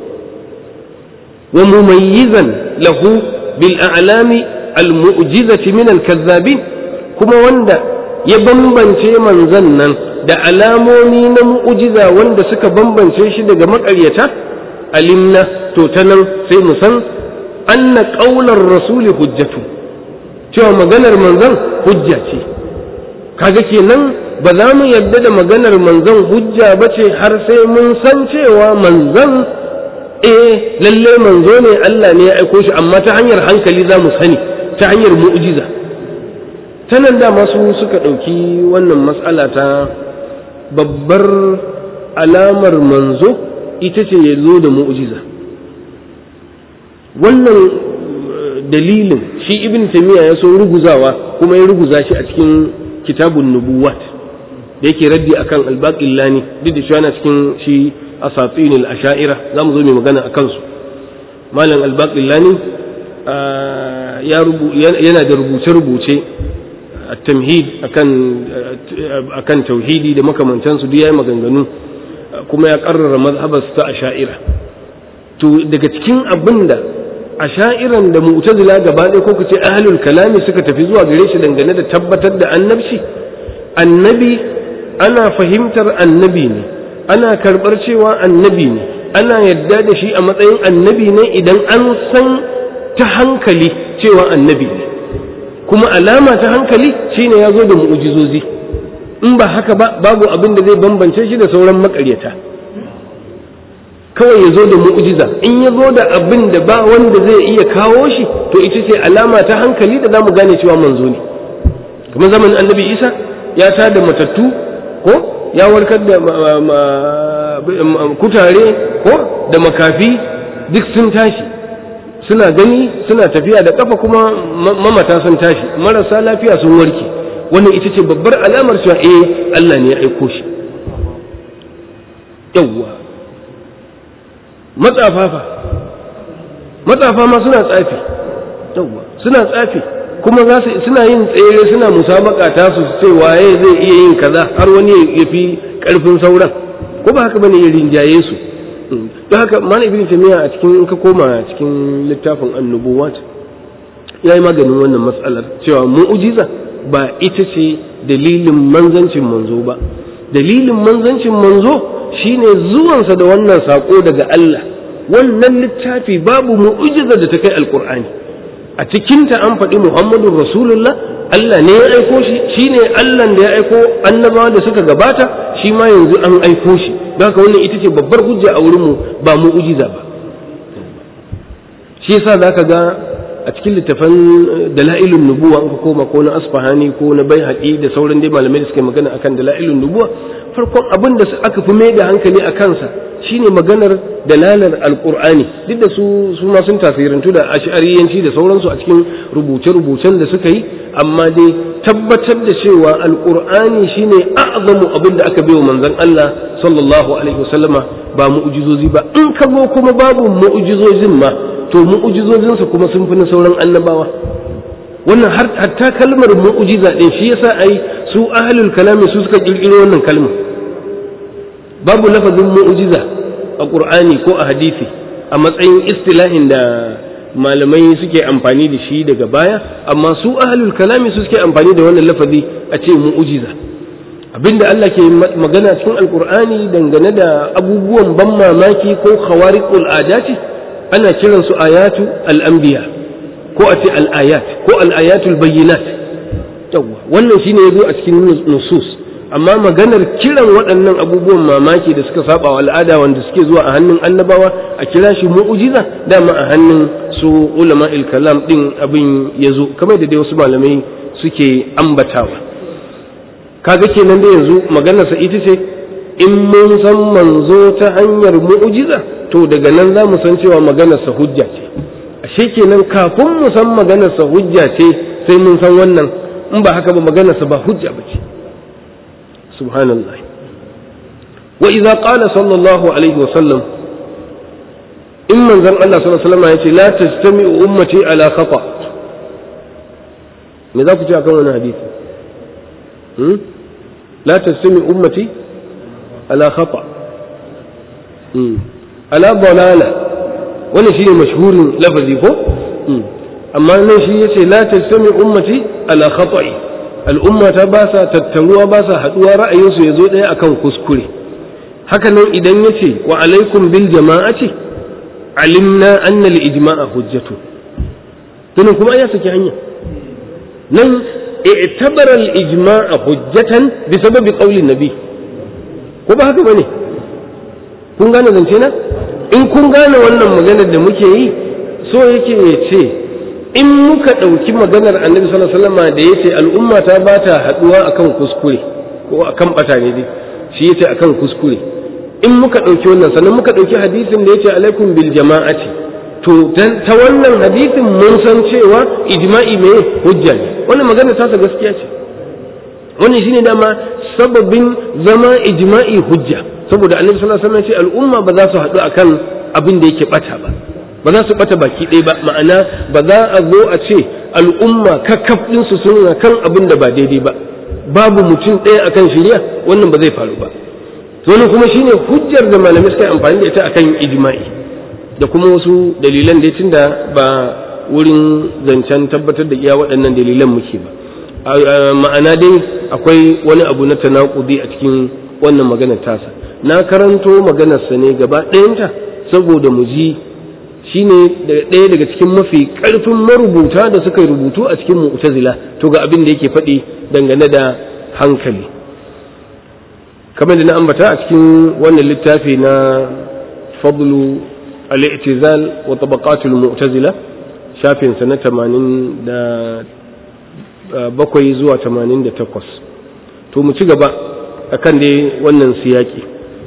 wa mumayyizan lahu bil a'lami al mu'jizati min al kazzabin kuma wanda ya bambance manzon nan da alamomi na mu'jiza wanda suka bambance shi daga maƙaryata alimna to ta nan sai mu san anna qaular rasuli hujjatu cewa maganar manzon hujja ce kaga kenan ba za mu yarda da maganar manzon hujja ba ce har sai mun san cewa manzon eh lalle manzo ne Allah ne ya aiko shi amma ta hanyar hankali za mu sani ta hanyar mu'jiza ta nan da masu suka ɗauki wannan matsala ta babbar alamar manzo ita ce ya zo da mu'jiza wannan dalilin shi ibn tamiya ya so ruguzawa kuma ya ruguza shi a cikin kitabun nubuwat da yake raddi akan albaqillani duk da shi yana cikin shi asatin al-asha'ira za mu zo mai magana akan su malam albaqillani yana da rubuce-rubuce at-tamhid akan akan tauhidi da makamantansu duk yayi maganganu kuma ya karrara mazhabar ta asha'ira to daga cikin abinda asha'iran da mu'tazila gaba ɗaya ko kace ahlul kalami suka tafi zuwa gare shi dangane da tabbatar da annabci annabi ana fahimtar annabi ne ana karɓar cewa annabi ne ana yadda da shi a matsayin annabi ne idan an san ta hankali cewa annabi ne kuma alama ta hankali shine ya zo da mu'ujizozi in ba haka ba babu abin da zai bambance shi da sauran makaryata kawai ya zo da mu'ujiza in ya zo da abin da ba wanda zai iya kawo shi to ita ce alama ta hankali da za mu gane cewa manzo ne kamar zamanin annabi isa ya tada matattu ko ya warkar da kutare ko da makafi duk sun tashi suna gani suna tafiya da kafa kuma mamata sun tashi marasa lafiya sun warke wannan ita ce babbar alamar cewa eh Allah ne ya aiko shi yawwa matsafafa matsafa ma suna tsafi yawwa suna tsafi kuma za su suna yin tsere suna musabaka ta su ce waye zai iya yin kaza har wani ya fi karfin sauran ko ba haka bane ya rinjaye su don haka mana ibn tamiya a cikin in ka koma cikin littafin annubuwat ya yi maganin wannan matsalar cewa mu'ujiza ba ita ce dalilin manzancin manzo ba dalilin manzancin manzo shine zuwansa da wannan sako daga Allah wannan littafi babu mu'ujiza da ta kai alkur'ani a cikinta an faɗi muhammadun rasulullah Allah ne ya aiko shi shine Allah da ya aiko annabawa da suka gabata shi ma yanzu an aiko shi don haka wannan ita ce babbar hujja a wurinmu ba mu'ujiza ba shi yasa za ka ga a cikin littafan dala'ilun nubuwa in ka koma ko na asfahani ko na bai da sauran dai malamai da suka magana akan dala'ilun nubuwa farkon abin da aka fi mai da hankali a kansa shine maganar dalalar alkur'ani duk da su su ma sun tasirantu da ash'ariyanci da sauransu a cikin rubuce-rubucen da suka yi amma dai tabbatar da cewa alkur'ani shine a'zamu abin da aka wa manzon Allah sallallahu alaihi wasallama ba mu'jizozi ba in ka zo kuma babu mu'jizozin ma to mu'jizozinsa kuma sun fi na sauran annabawa wannan har hatta kalmar mu'jiza din shi yasa ai su ahlul kalami su suka kirkiro wannan kalmar babu lafazin mu'jiza a qur'ani ko a hadisi a matsayin istilahin da malamai suke amfani da shi daga baya amma su ahlul kalami su suke amfani da wannan lafazi a ce mu'jiza abinda Allah ke magana cikin alqur'ani dangane da abubuwan ban mamaki ko khawariqul adati ana kiransu ayatu al-anbiya ko a ce al-ayat ko al-ayatul bayyinat wannan shine yazo a cikin nusus amma maganar kiran waɗannan abubuwan mamaki da suka saba wa al'ada wanda suke zuwa a hannun annabawa a kira shi mu'ujiza dama a hannun su ulama kalam din abin ya zo kamar da dai wasu malamai suke ambatawa kaga kenan da yanzu maganarsa ita ce in mun san manzo ta hanyar mu'ujiza to daga nan za mu san cewa maganarsa hujja ce ashe kenan kafin mu san maganarsa hujja ce sai mun san wannan in ba haka ba maganarsa ba hujja ba ce subhanallah wa idza qala sallallahu alaihi wa sallam in manzon Allah sallallahu alaihi wasallam yace la tajtami'u ummati ala khata me za ku ce akan wannan hadisi hmm la tajtami'u ummati ala khata hmm ala dalala wannan shine mashhurin lafazi ko amma nan shi yace la tajtami'u ummati ala khata'i al'umma ta ba sa tattaruwa ba sa haduwa ra'ayinsu ya zo ɗaya akan kuskure haka nan idan ya ce wa alaikum bil jama'ati alimna anna al ijma'a hujjatu tunan kuma ya saki hanya nan i'tabara al ijma'a hujjatan bi sababi qawlin nabi ko ba haka bane kun gane zance na in kun gane wannan maganar da muke yi so yake ya ce in muka ɗauki maganar annabi sallallahu alaihi wasallam da yace al'umma ta ba ta haɗuwa akan kuskure ko akan bata ne dai shi yace akan kuskure in muka ɗauki wannan sannan muka ɗauki hadisin da yace alaikum bil jama'ati to ta wannan hadisin mun san cewa ijma'i me hujja ne wannan magana ta gaskiya ce wannan shine dama sababin zama ijma'i hujja saboda annabi sallallahu alaihi wasallam ya ce al'umma ba za su haɗu akan abin da yake bata ba ba za su bata baki ɗaya ba ma'ana ba za a zo a ce al'umma kakkaf ɗinsu suna kan abin da ba daidai ba babu mutum ɗaya akan shirya wannan ba zai faru ba wani kuma shine hujjar da malamai suka yi amfani da ita akan ijma'i da kuma wasu dalilan da tunda ba wurin zancen tabbatar da iya waɗannan dalilan muke ba ma'ana dai akwai wani abu na tanakudi a cikin wannan maganar tasa na karanto maganarsa ne gaba ɗayanta saboda mu ji shine ɗaya daga cikin mafi ƙarfin marubuta da suka rubutu a cikin mu'tazila to ga abin da yake faɗi dangane da hankali kamar da na ambata a cikin wannan littafi na fadlu al-i'tizal wa tabaqatul mu'tazila shafin sa na 87 zuwa 88 to mu ci gaba akan dai wannan siyaki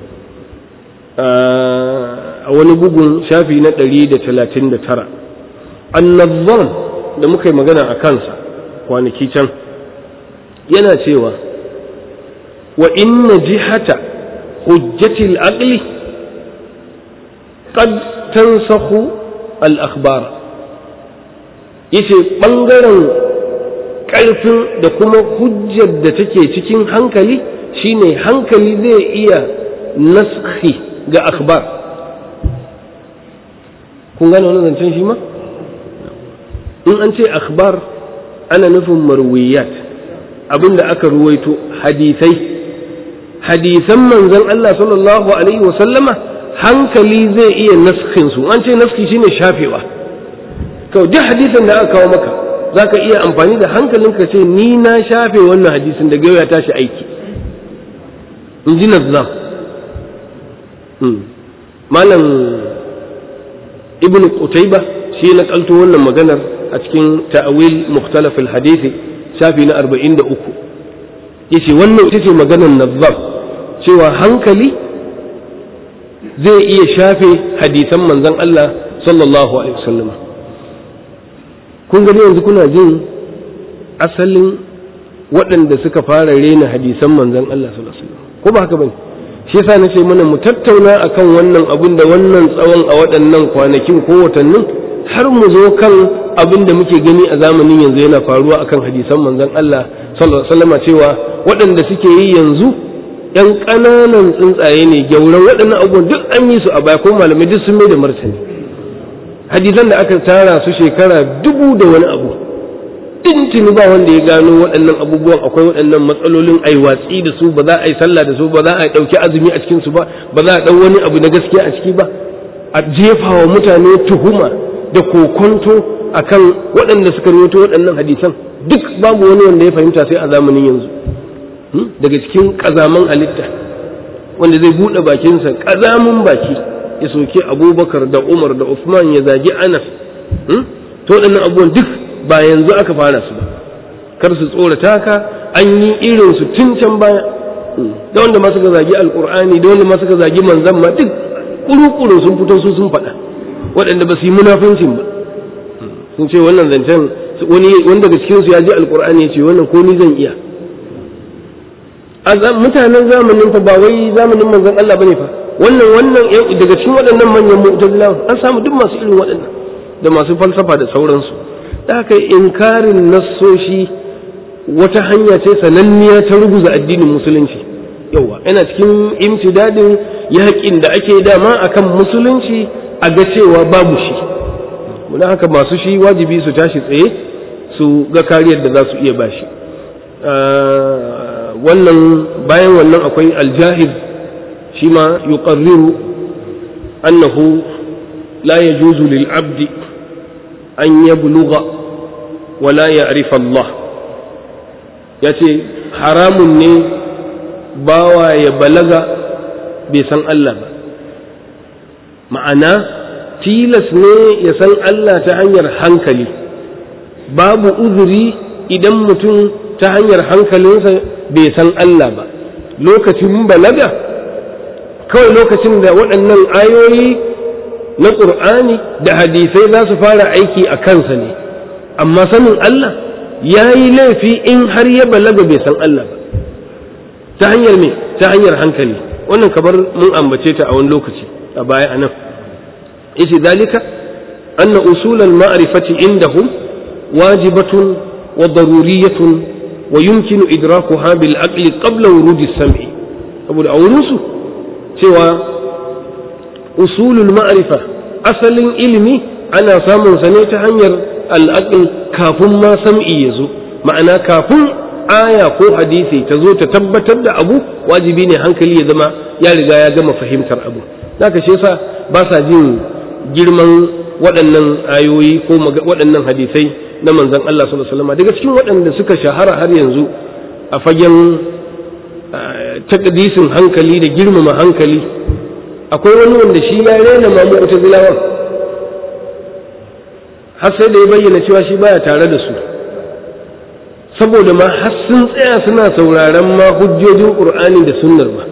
a wani bugun shafi na ɗari da talatin da tara annabban da muka yi magana a kansa kwanaki can yana cewa wa inna jihata hujjatil aqli qad tansakhu al akhbar yace bangaren ƙarfin da kuma hujjar da take cikin hankali shine hankali zai iya naskhi ga akhbar kun gane wannan zancen shi ma in an ce akhbar ana nufin marwiyat abinda aka ruwaito hadisai hadisan manzon Allah sallallahu alaihi wa sallama hankali zai iya naskhin su an ce naski shine shafewa to duk hadisin da aka kawo maka zaka iya amfani da hankalinka ce ni na shafe wannan hadisin daga yau ya tashi aiki in ji nazzam malam ibn qutayba shi na kalto wannan maganar a cikin ta'awil mukhtalaf al-hadisi shafi na 43 yace wannan ita ce maganar nazzam cewa hankali zai iya shafe hadisan manzon Allah sallallahu alaihi wasallam kun gani yanzu kuna jin asalin waɗanda suka fara rena hadisan manzon Allah sallallahu alaihi wasallam ko ba haka bane shi yasa nace mana mu tattauna akan wannan abin da wannan tsawon a waɗannan kwanakin ko watannin har mu zo kan abin da muke gani a zamanin yanzu yana faruwa akan hadisan manzon Allah sallallahu alaihi wasallam cewa waɗanda suke yi yanzu ɗan ƙananan tsuntsaye ne gyauran waɗannan abubuwan duk an yi su a baya ko malamai duk sun mai da martani hadisan da aka tara su shekara dubu da wani abu tuni ba wanda ya gano waɗannan abubuwan akwai waɗannan matsalolin ai watsi da su ba za a yi sallah da su ba za a ɗauki azumi a cikin su ba ba za a ɗau wani abu na gaskiya a ciki ba a jefa wa mutane tuhuma da kokonto akan waɗanda suka rawaito waɗannan hadisan duk babu wani wanda ya fahimta sai a zamanin yanzu daga cikin ƙazaman halitta wanda zai buɗe bakinsa ƙazamin baki ya soke abubakar da umar da usman ya zagi anas to waɗannan abubuwan duk ba yanzu aka fara su ba kar su tsorata ka an yi irin su tun can baya da wanda ma suka zagi alkur'ani da wanda ma suka zagi manzan ma duk kuru-kuru sun fito su sun faɗa waɗanda ba su yi munafincin ba sun ce wannan zancen wani wanda daga cikin su ya ji alkur'ani ya ce wannan ko ni zan iya mutanen zamanin fa ba wai zamanin manzon Allah bane fa wannan wannan daga cikin waɗannan manyan mu'tazilawa an samu duk masu irin waɗannan da masu falsafa da sauransu da haka inkarin nassoshi wata hanya ce sananniya ta ruguza addinin musulunci yawa yana cikin imtidadin yaƙin da ake dama akan musulunci a ga cewa babu shi don haka masu shi wajibi su tashi tsaye su ga kariyar da za su iya bashi wannan bayan wannan akwai aljahid shi ma yuqarriru annahu la yajuzu lil abdi an yablugha wala ya'rifa Allah yace haramun ne bawa ya balaga bai san Allah ba ma'ana tilas ne ya san Allah ta hanyar hankali babu uzuri idan mutum ta hanyar hankalinsa bai san Allah ba lokacin balaga kawai lokacin da waɗannan ayoyi na ƙur'ani da hadisai za su fara aiki a kansa ne amma sanin Allah ya yi laifi in har ya balaga bai san Allah ba ta hanyar me ta hanyar hankali wannan kabar mun ambace ta a wani lokaci a baya a nan yace dalika anna usulal ma'rifati indahum wajibatun wa daruriyatun wa yumkinu idrakuha bil aqli qabla wurudi sam'i saboda a wurin su cewa usulul ma'rifa asalin ilimi ana samun sa ne ta hanyar al'aql kafin ma sam'i ya zo ma'ana kafin aya ko hadisi ta zo ta tabbatar da abu wajibi ne hankali ya zama ya riga ya gama fahimtar abu zaka shi yasa ba sa jin girman waɗannan ayoyi ko waɗannan hadisai na manzon Allah sallallahu alaihi wasallam daga cikin waɗanda suka shahara har yanzu a fagen takdisin hankali da girmama hankali akwai wani wanda shi ya rena ma mu'tazilawan har sai da ya bayyana cewa shi baya tare da su saboda ma har sun tsaya suna sauraron ma hujjojin qur'ani da sunnar ba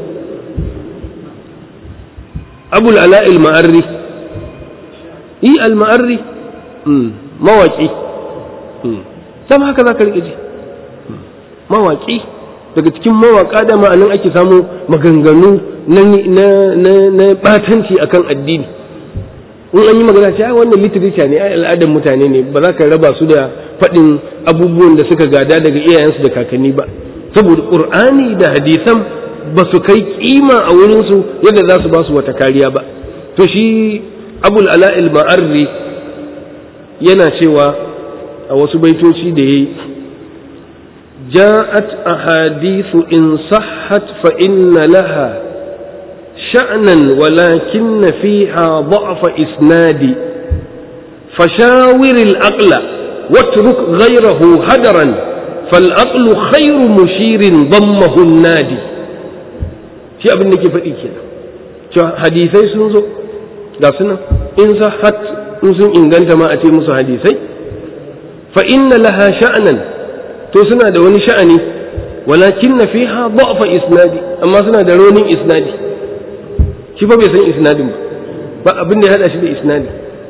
abul ala'il ma'arri yi al-ma'arri mawaki sama haka za ka riƙe ji mawaki daga cikin mawaka da ma'anin ake samu maganganu na batanci akan addini in an yi magana ce ai wannan literature ne ai al'adar mutane ne ba za ka raba su da faɗin abubuwan da suka gada daga iyayensu da kakanni ba saboda ƙur'ani da hadisan ba su kai kima a wurinsu yadda za su ba su wata kariya ba to shi abul ala'il ma'arri yana cewa a wasu baitoci da ya yi جاءت أحاديث إن صحت فإن لها شأنا ولكن فيها ضعف إسناد فشاور العقل واترك غيره هدرا فالعقل خير مشير ضمه النادي shi abin da ke faɗi kenan hadisai sun zo ga suna in sahat in sun inganta ma a ce musu hadisai fa inna laha sha'anan to suna da wani sha'ani walakin na fiha da'fa isnadi amma suna da ronin isnadi shi fa bai san isnadin ba ba abin da ya hada shi da isnadi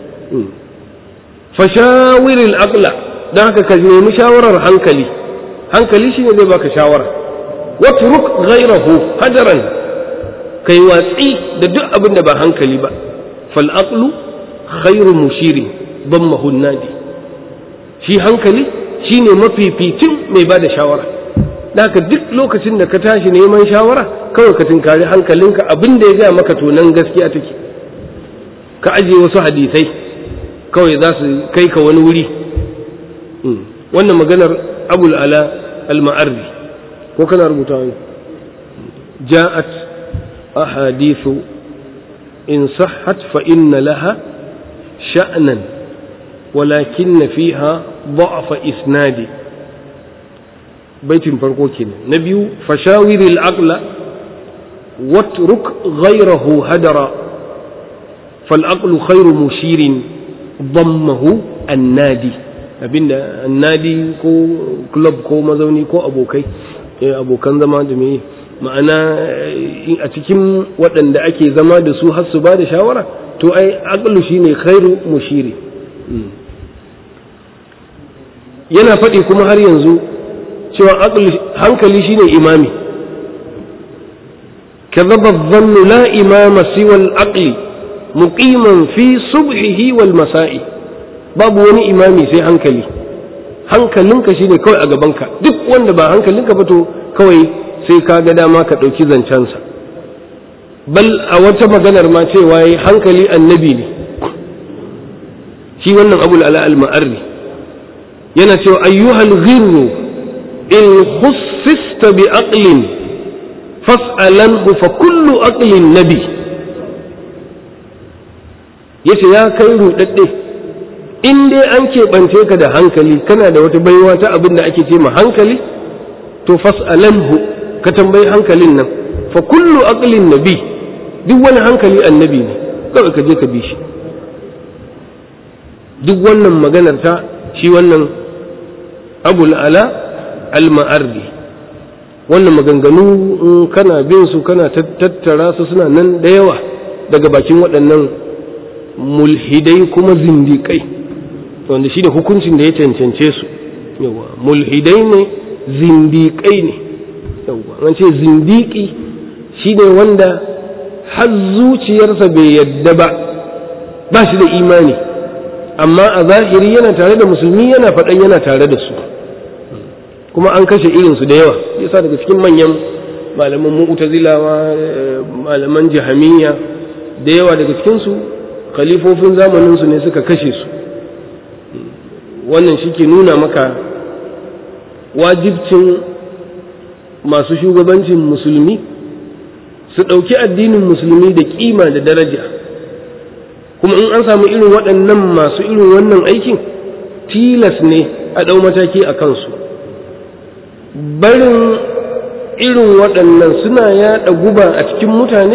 fashawiril aqla dan haka ka nemi shawarar hankali hankali shine zai baka shawara watruk ghayrahu hajaran kai watsi da duk abin da ba hankali ba fal aqlu khairu mushirin dammahu nadi shi hankali shine mafificin mai bada shawara da haka duk lokacin da ka tashi neman shawara kawai ka tinkari hankalinka abin da ya gaya maka tonan gaskiya take ka ajiye wasu hadisai kawai za su kai ka wani wuri wannan maganar abul ala al-ma'arri ko kana rubuta wani ja'at ahadithu in sahhat fa inna laha sha'nan walakin fiha ضعف isnadi baitin farko kenan na biyu fashawiril aqla watruk ghayrahu hadara fal aqlu khairu mushirin ضمه annadi abinda annadi ko club ko mazauni ko abokai abokan zama da me ma'ana a cikin waɗanda ake zama da su har su ba da shawara to ai aqlu shine khairu mushiri yana faɗi kuma har yanzu cewa hankali shine imami كذب الظن لا إمام سوى العقل muqiman fi subhihi wal masa'i babu wani imami sai hankali hankalinka shine kawai a gabanka duk wanda ba hankalinka ba to kawai sai ka ga dama ka ɗauki zancensa bal a wata maganar ma cewa yi hankali annabi ne shi wannan abul ala al ma'arri yana cewa ayyuhal ghirru in khussista bi aqlin fas'alanhu fa kullu aqlin nabi yace ya kai rudadde in dai an keɓance ka da hankali kana da wata baiwa ta abin da ake ce ma hankali to fas'alanhu ka tambayi hankalin nan fa kullu aqlin nabi duk wani hankali annabi ne kawai ka je ka bi shi duk wannan maganar ta shi wannan abul ala al-ma'arri wannan maganganu in kana bin su kana tattara su suna nan da yawa daga bakin waɗannan mulhidai kuma zindiƙai wanda shi da hukuncin da ya cancance su yawa mulhidai ne zindiƙai ne yawa an ce zindiƙi shi ne wanda har zuciyarsa bai yadda ba ba shi da imani amma a zahiri yana tare da musulmi yana faɗan yana tare da su kuma an kashe irinsu da yawa yasa daga cikin manyan malaman mu'tazilawa malaman jahamiyya da yawa daga cikinsu khalifofin zamaninsu ne suka kashe su wannan shi ke nuna maka wajibcin masu shugabancin musulmi su ɗauki addinin musulmi da ƙima da daraja kuma in an samu irin waɗannan masu irin wannan aikin tilas ne a ɗau mataki a kansu barin irin waɗannan suna yaɗa guba a cikin mutane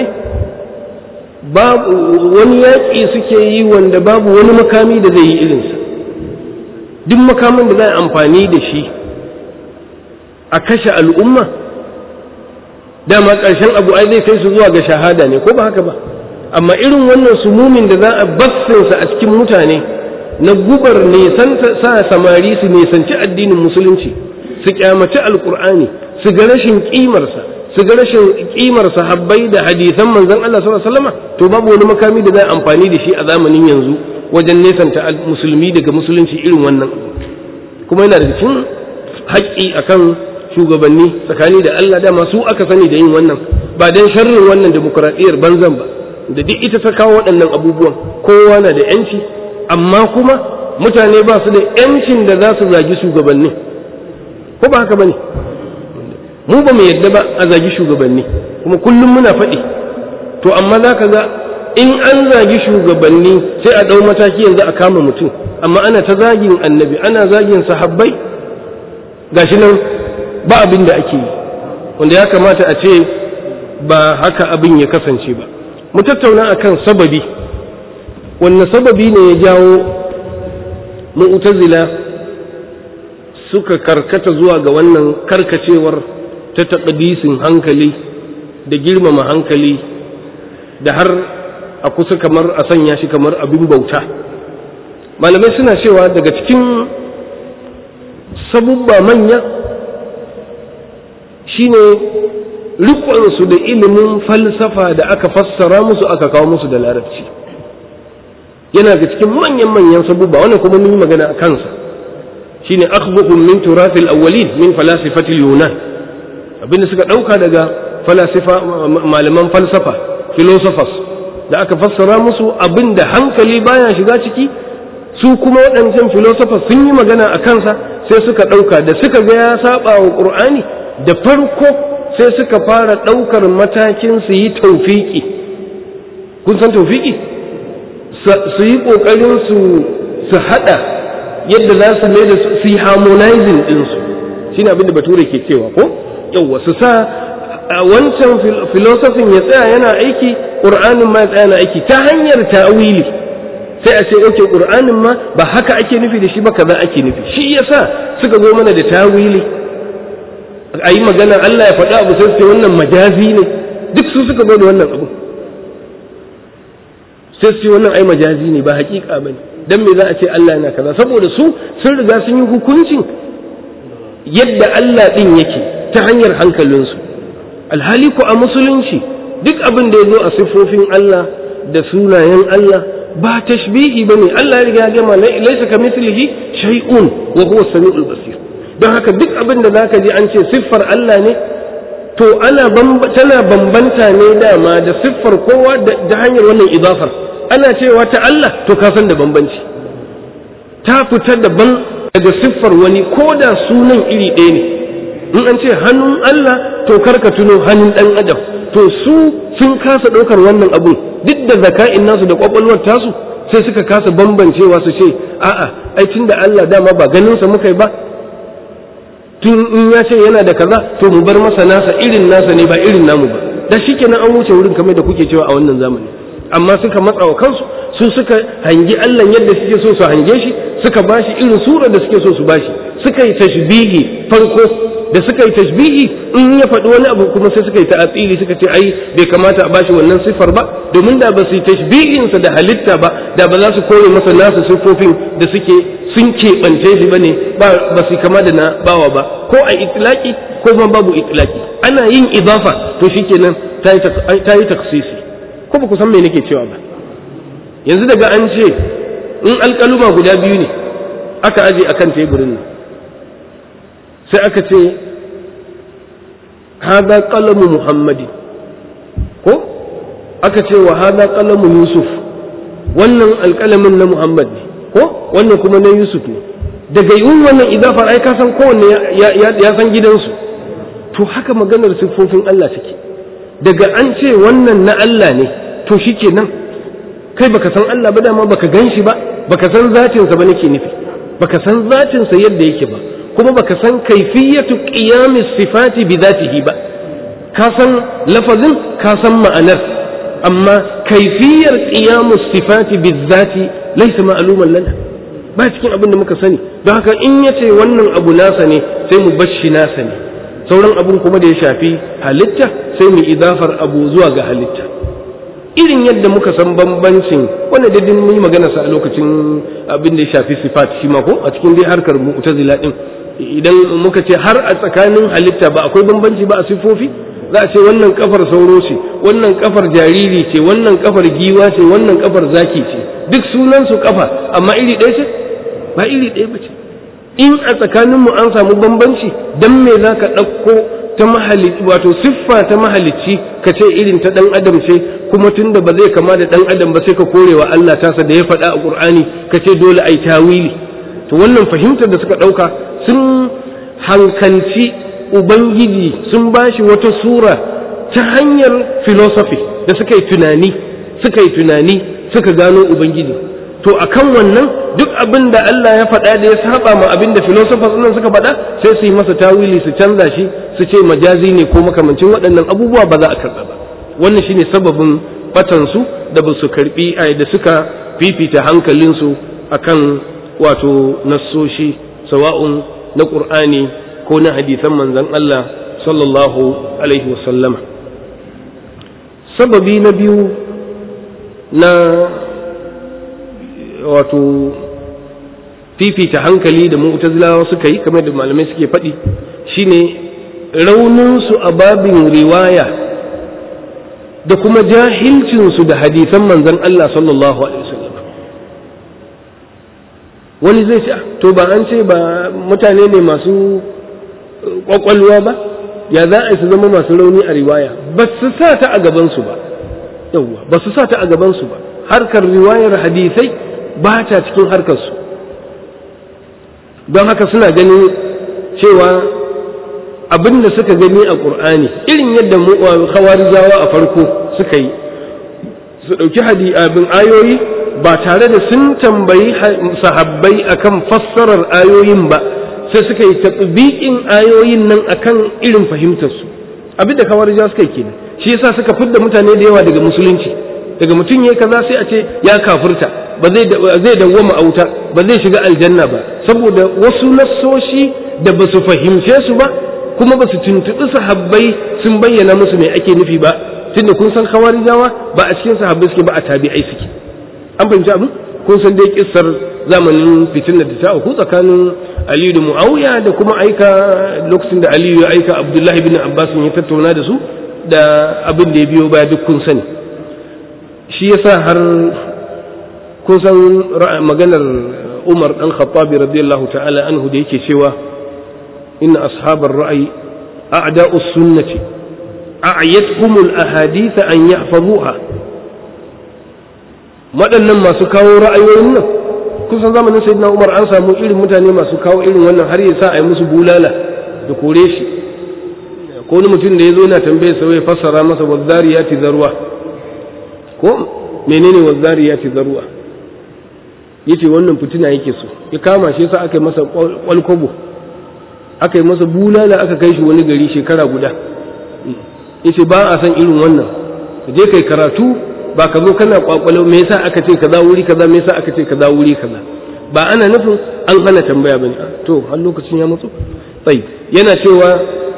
wani yaƙi suke yi wanda babu wani makami da zai yi irinsa duk makamin da za a amfani da shi a kashe al'umma dama ƙarshen abu ai zai kai su zuwa ga shahada ne ko ba haka ba amma irin wannan sumumin da za a bassinsa a cikin mutane na gubar nisan sa samari su nisanci addinin musulunci su kyamaci alkur'ani su ga rashin kimarsa su ga rashin kimar sahabbai da hadisan manzon Allah sallallahu alaihi wasallam to babu wani makami da za a amfani da shi a zamanin yanzu wajen nesanta musulmi daga musulunci irin wannan kuma yana da cikin haƙƙi akan shugabanni tsakani da Allah dama su aka sani da yin wannan ba dan sharrin wannan demokuraɗiyyar banzan ba da duk ita ta kawo waɗannan abubuwan kowa na da yanci amma kuma mutane ba su da yancin da za su zagi shugabanni ko ba haka bane mu ba mu yadda ba a zagi shugabanni kuma kullum muna faɗi to amma za ka ga in an zagi shugabanni sai a ɗau mataki yanzu a kama mutum amma ana ta zagin annabi ana zagin sahabbai gashi nan ba abin da ake yi wanda ya kamata a ce ba haka abin ya kasance ba mu tattauna akan sababi wanne sababi ne ya jawo mu'tazila suka karkata zuwa ga wannan karkacewar ta taƙadisin hankali da girmama hankali da har a kusa kamar a sanya shi kamar abin bauta malamai suna cewa daga cikin sabubba manya shine riƙonsu da ilimin falsafa da aka fassara musu aka kawo musu da larabci yana ga cikin manyan manyan sabubba wannan kuma mun yi magana a kansa shine akhbuhum min turafil awwalin min falasifatil yunan abinda suka dauka daga falasifa malaman falsafa philosophers da aka fassara musu abinda hankali baya shiga ciki su kuma waɗancan philosophers sun yi magana a kansa sai suka dauka da suka ga ya saba wa qur'ani da farko sai suka fara daukar matakin su yi tawfiki kun san tawfiki su yi kokarin su su hada yadda za su mai da su yi harmonizing ɗinsu shi ne abinda bature ke cewa ko yauwa su sa wancan filosofin ya tsaya yana aiki ƙur'anin ma ya tsaya yana aiki ta hanyar ta'awili sai a ce oke ƙur'anin ma ba haka ake nufi da shi ba kaza ake nufi shi yasa suka zo mana da ta'awili a yi magana Allah ya faɗa abu sai su ce wannan majazi ne duk su suka zo da wannan abu sai su ce wannan ai majazi ne ba haƙiƙa ba ne dan me za a ce Allah yana kaza saboda su sun riga sun yi hukuncin yadda Allah din yake ta hanyar hankalinsu alhali ko a musulunci duk abin da ya zo a siffofin Allah da sunayen Allah ba tashbihi bane Allah ya riga ya gama laisa kamithlihi shay'un wa huwa samiul basir don haka duk abin da zaka ji an ce siffar Allah ne to ana tana bambanta ne dama da siffar kowa da hanyar wannan idafar ana cewa ta Allah to ka san da bambanci ta fita daban daga siffar wani ko da sunan iri ɗaya ne in an ce hannun Allah to karka tuno hannun ɗan adam to su sun kasa ɗaukar wannan abu duk da zaka'in nasu da ƙwaƙwalwar tasu sai suka kasa bambancewa su ce a'a ai tunda Allah dama ba ganinsa muka yi ba tun in ya ce yana da kaza to mu bar masa nasa irin nasa ne ba irin namu ba da shi kenan an wuce wurin kamar da kuke cewa a wannan zamani amma suka matsa wa kansu su suka hangi Allah yadda suke so su hange shi suka bashi irin surar da suke so su bashi suka yi tashbihi farko da suka yi tashbihi in ya faɗi wani abu kuma sai suka yi ta'atsili suka ce ai bai kamata a bashi wannan siffar ba domin da ba su yi tashbihinsa da halitta ba da ba za su kore masa nasu siffofin da suke sun keɓance shi ba ne ba su kama da na bawa ba ko a itilaki ko ma babu itilaki ana yin idafa to shikenan ta yi taksisi ko ba ku san me nake cewa ba yanzu daga an ce in alƙaluma guda biyu ne aka aje akan teburin nan sai aka ce hada qalamu muhammadi ko aka ce wa hada qalamu yusuf wannan alƙalamin na muhammad ne ko wannan kuma na yusuf ne daga yin wannan idafar ai ka san kowanne ya san gidansu to haka maganar siffofin Allah take daga an ce wannan na Allah ne to shikenan kai baka san Allah ba dama baka gan shi ba baka san zatinsa ba nake nufi baka san zatinsa yadda yake ba kuma baka san kaifiyatu qiyamis sifati bi zatihi ba ka san lafazin ka san ma'anar amma kaifiyar qiyamus sifati bi zati laysa ma'luman lana ba cikin abin da muka sani don haka in yace wannan abu nasa ne sai mu bashi nasa ne sauran abun kuma da ya shafi halitta sai mu idafar abu zuwa ga halitta irin yadda muka san bambancin wanda da mun yi magana sa a lokacin abin da ya shafi sifat shi ma ko a cikin dai harkar mu'tazila din idan muka ce har a tsakanin halitta ba akwai bambanci ba a sifofi za a ce wannan kafar sauro ce wannan kafar jariri ce wannan kafar giwa ce wannan kafar zaki ce duk sunan su kafa amma iri ɗaya ce ba iri ɗaya ba ce in a tsakaninmu an samu bambanci dan me za ka ɗauko ta mahalicci wato siffa ta mahalicci ka ce irin ta ɗan adam ce kuma tun da ba zai kama da ɗan adam ba sai ka korewa Allah tasa da ya faɗa a ƙur'ani ka ce dole a yi tawili to wannan fahimtar da suka ɗauka sun hankalci ubangiji sun ba shi wata sura ta hanyar philosophy da suka yi tunani suka yi tunani suka gano ubangiji to akan wannan duk abin da Allah ya faɗa da ya saba ma abin da philosophers nan suka faɗa sai su yi masa tawili su canza shi su ce majazi ne ko makamancin waɗannan abubuwa ba za a karɓa ba wannan shine sababin batansu da ba su karɓi da suka fifita hankalinsu akan wato nassoshi sawa'un na ƙur'ani ko na hadisan manzon Allah sallallahu alaihi wasallam sababi na biyu na wato fifita hankali da mu'tazilawa suka yi kamar da malamai suke faɗi shine rauninsu a babin riwaya da kuma jahilcinsu da hadisan manzon Allah sallallahu alaihi wasallam wani zai ce to ba an ce ba mutane ne masu kwakwalwa ba ya za a su zama masu rauni a riwaya ba su sa ta a gabansu ba yawwa ba su sa ta a gabansu ba harkar riwayar hadisai ba ta cikin harkarsu don haka suna ganin cewa abin da suka gani a ƙur'ani irin yadda khawarijawa a farko suka yi su ɗauki hadi abin ayoyi ba tare da sun tambayi sahabbai akan fassarar ayoyin ba sai suka yi tatbiqin ayoyin nan akan irin fahimtarsu abin da khawarijawa suka yi kenan shi yasa suka fidda mutane da yawa daga musulunci daga mutum yayi kaza sai a ce ya kafirta ba zai zai dawwama a wuta ba zai shiga aljanna ba saboda wasu nassoshi da ba su fahimce su ba kuma ba su tuntuɓi sahabbai sun bayyana musu me ake nufi ba tunda kun san khawarijawa ba a cikin sahabbai suke ba a tabi'ai suke an fahimci abin kun san dai kissar zamanin fitinar da ta auku tsakanin Aliyu da Muawiya da kuma aika lokacin da Aliyu ya aika Abdullahi bin Abbas ya tattauna da su da abin da ya biyo baya duk kun sani shi yasa har kun san maganar Umar dan Khattabi radiyallahu ta'ala anhu da yake cewa inna ashabar ra'ayi a'da'us sunnati a'yatuhum al-ahadith an yahfazuha waɗannan masu kawo ra'ayoyin nan kusan zamanin sayyidina Umar an samu irin mutane masu kawo irin wannan har ya sa a yi musu bulala da kore shi ko wani mutum da ya zo yana tambaye sa ya fassara masa wazzariyati zarwa ko menene wazzariyati zarwa yace wannan fitina yake so ya kama shi yasa aka yi masa kwalkwabo aka yi masa bulala aka kai shi wani gari shekara guda yace ba a san irin wannan ka je kai karatu ba ka zo kana kwakwalo me yasa aka ce kaza wuri kaza me yasa aka ce kaza wuri kaza ba ana nufin an hana tambaya bane to har lokacin ya mutu tsayi yana cewa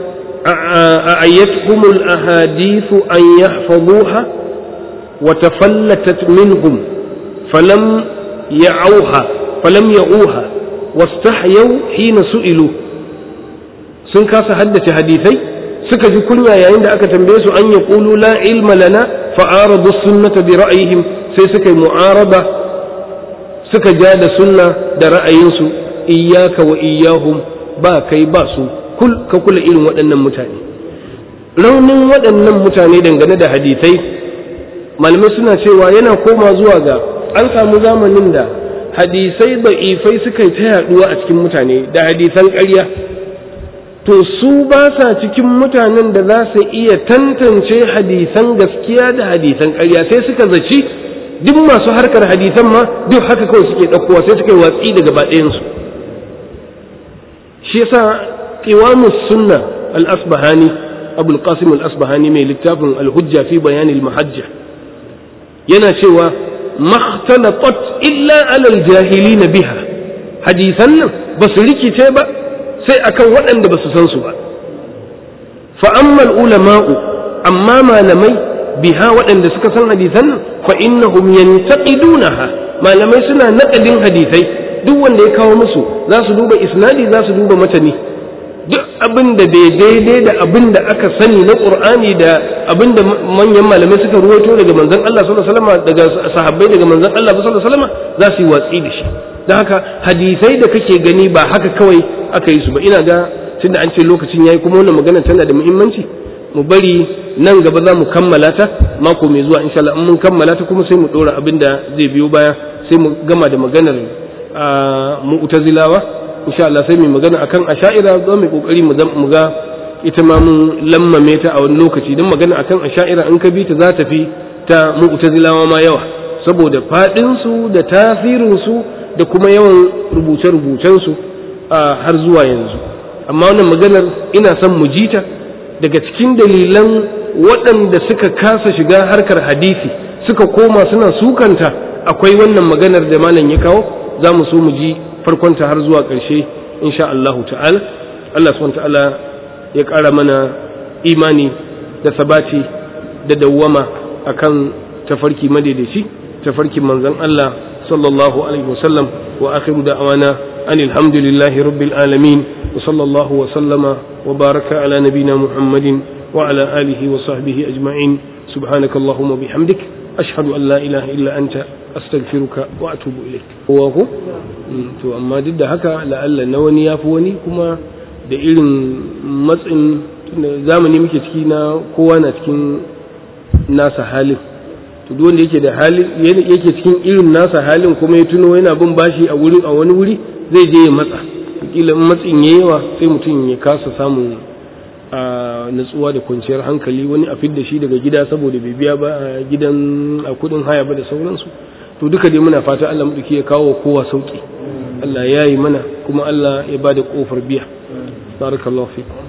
أعيتهم الأحاديث أن يحفظوها وتفلتت منهم فلم يعوها فلم يعوها واستحيوا حين سئلوا sun kasa haddace hadisai suka ji kunya yayin da aka tambaye su an ya ƙulu la ilma lana fa'aradu sunnata bi ra'ayihim sai suka yi mu'araba suka ja da sunna da ra'ayinsu iyyaka wa iyyahum ba kai ba su kul ka kula irin waɗannan mutane raunin waɗannan mutane dangane da hadisai malamai suna cewa yana koma zuwa ga an samu zamanin da hadisai da'ifai suka yi ta yaduwa a cikin mutane da hadisan ƙarya to su ba sa cikin mutanen da za su iya tantance hadisan gaskiya da hadisan ƙarya sai suka zaci duk masu harkar hadisan ma duk haka kawai suke ɗaukowa sai suka yi watsi da gaba ɗayansu shi yasa qiwamus sunna al-asbahani abul qasim al-asbahani mai littafin al-hujja fi bayan al-mahajja yana cewa makhtalatat illa ala al-jahilin biha hadisan nan ba su rikice ba sai akan waɗanda ba su san su ba fa amma ulama'u amma malamai biha waɗanda suka san hadisan nan fa innahum yantaqidunaha malamai suna naƙadin hadisai duk wanda ya kawo musu za su duba isnadi za su duba matani duk abin da bai daidai da abin da aka sani na qur'ani da abin da manyan malamai suka ruwaito daga manzon Allah sallallahu alaihi wasallam daga sahabbai daga manzon Allah sallallahu alaihi wasallam za su yi watsi da shi don haka hadisai da kake gani ba haka kawai aka yi su ba ina ga tunda an ce lokacin yayi kuma wannan magana tana da muhimmanci mu bari nan gaba za mu kammala ta mako mai zuwa insha Allah in mun kammala ta kuma sai mu dora abin da zai biyo baya sai mu gama da maganar mu'tazilawa insha Allah sai mu magana akan asha'ira za mu kokari mu ga ita ma mun lammame ta a wani lokaci don magana akan asha'ira in ka bi ta za ta fi ta mu'tazilawa ma yawa saboda fadin su da tasirin su da kuma yawan rubuce-rubucen su har zuwa yanzu amma wannan maganar ina son mu ji ta daga cikin dalilan waɗanda suka kasa shiga harkar hadisi suka koma suna sukanta akwai wannan maganar da malam ya kawo za mu so mu ji farkonta har zuwa ƙarshe insha Allah ta'ala Allah subhanahu ta'ala ya ƙara mana imani da sabati da dawwama akan tafarki madaidaici tafarkin manzon Allah sallallahu alaihi wasallam wa akhiru da'wana anil hamdulillahi rabbil alamin wa sallallahu wa sallama wa baraka ala nabina muhammadin wa ala alihi wa sahbihi ajma'in subhanakallahumma bihamdik ashhadu an la ilaha illa anta astaghfiruka wa atubu ilaik kowa ko to amma duk da haka la'alla na wani yafi wani kuma da irin matsin zamani muke ciki na kowa na cikin nasa halin to duk wanda yake da hali yake cikin irin nasa halin kuma ya tuno yana bin bashi a wurin a wani wuri zai je ya matsa kila in matsin yayi yawa sai mutum ya kasa samun a natsuwa da kwanciyar hankali wani a fidda shi daga gida saboda bai biya ba a gidan a kudin haya ba da sauransu to duka dai muna fata Allah muduki ya kawo kowa sauki Allah ya yi mana kuma Allah ya bada kofar biya barakallahu fikum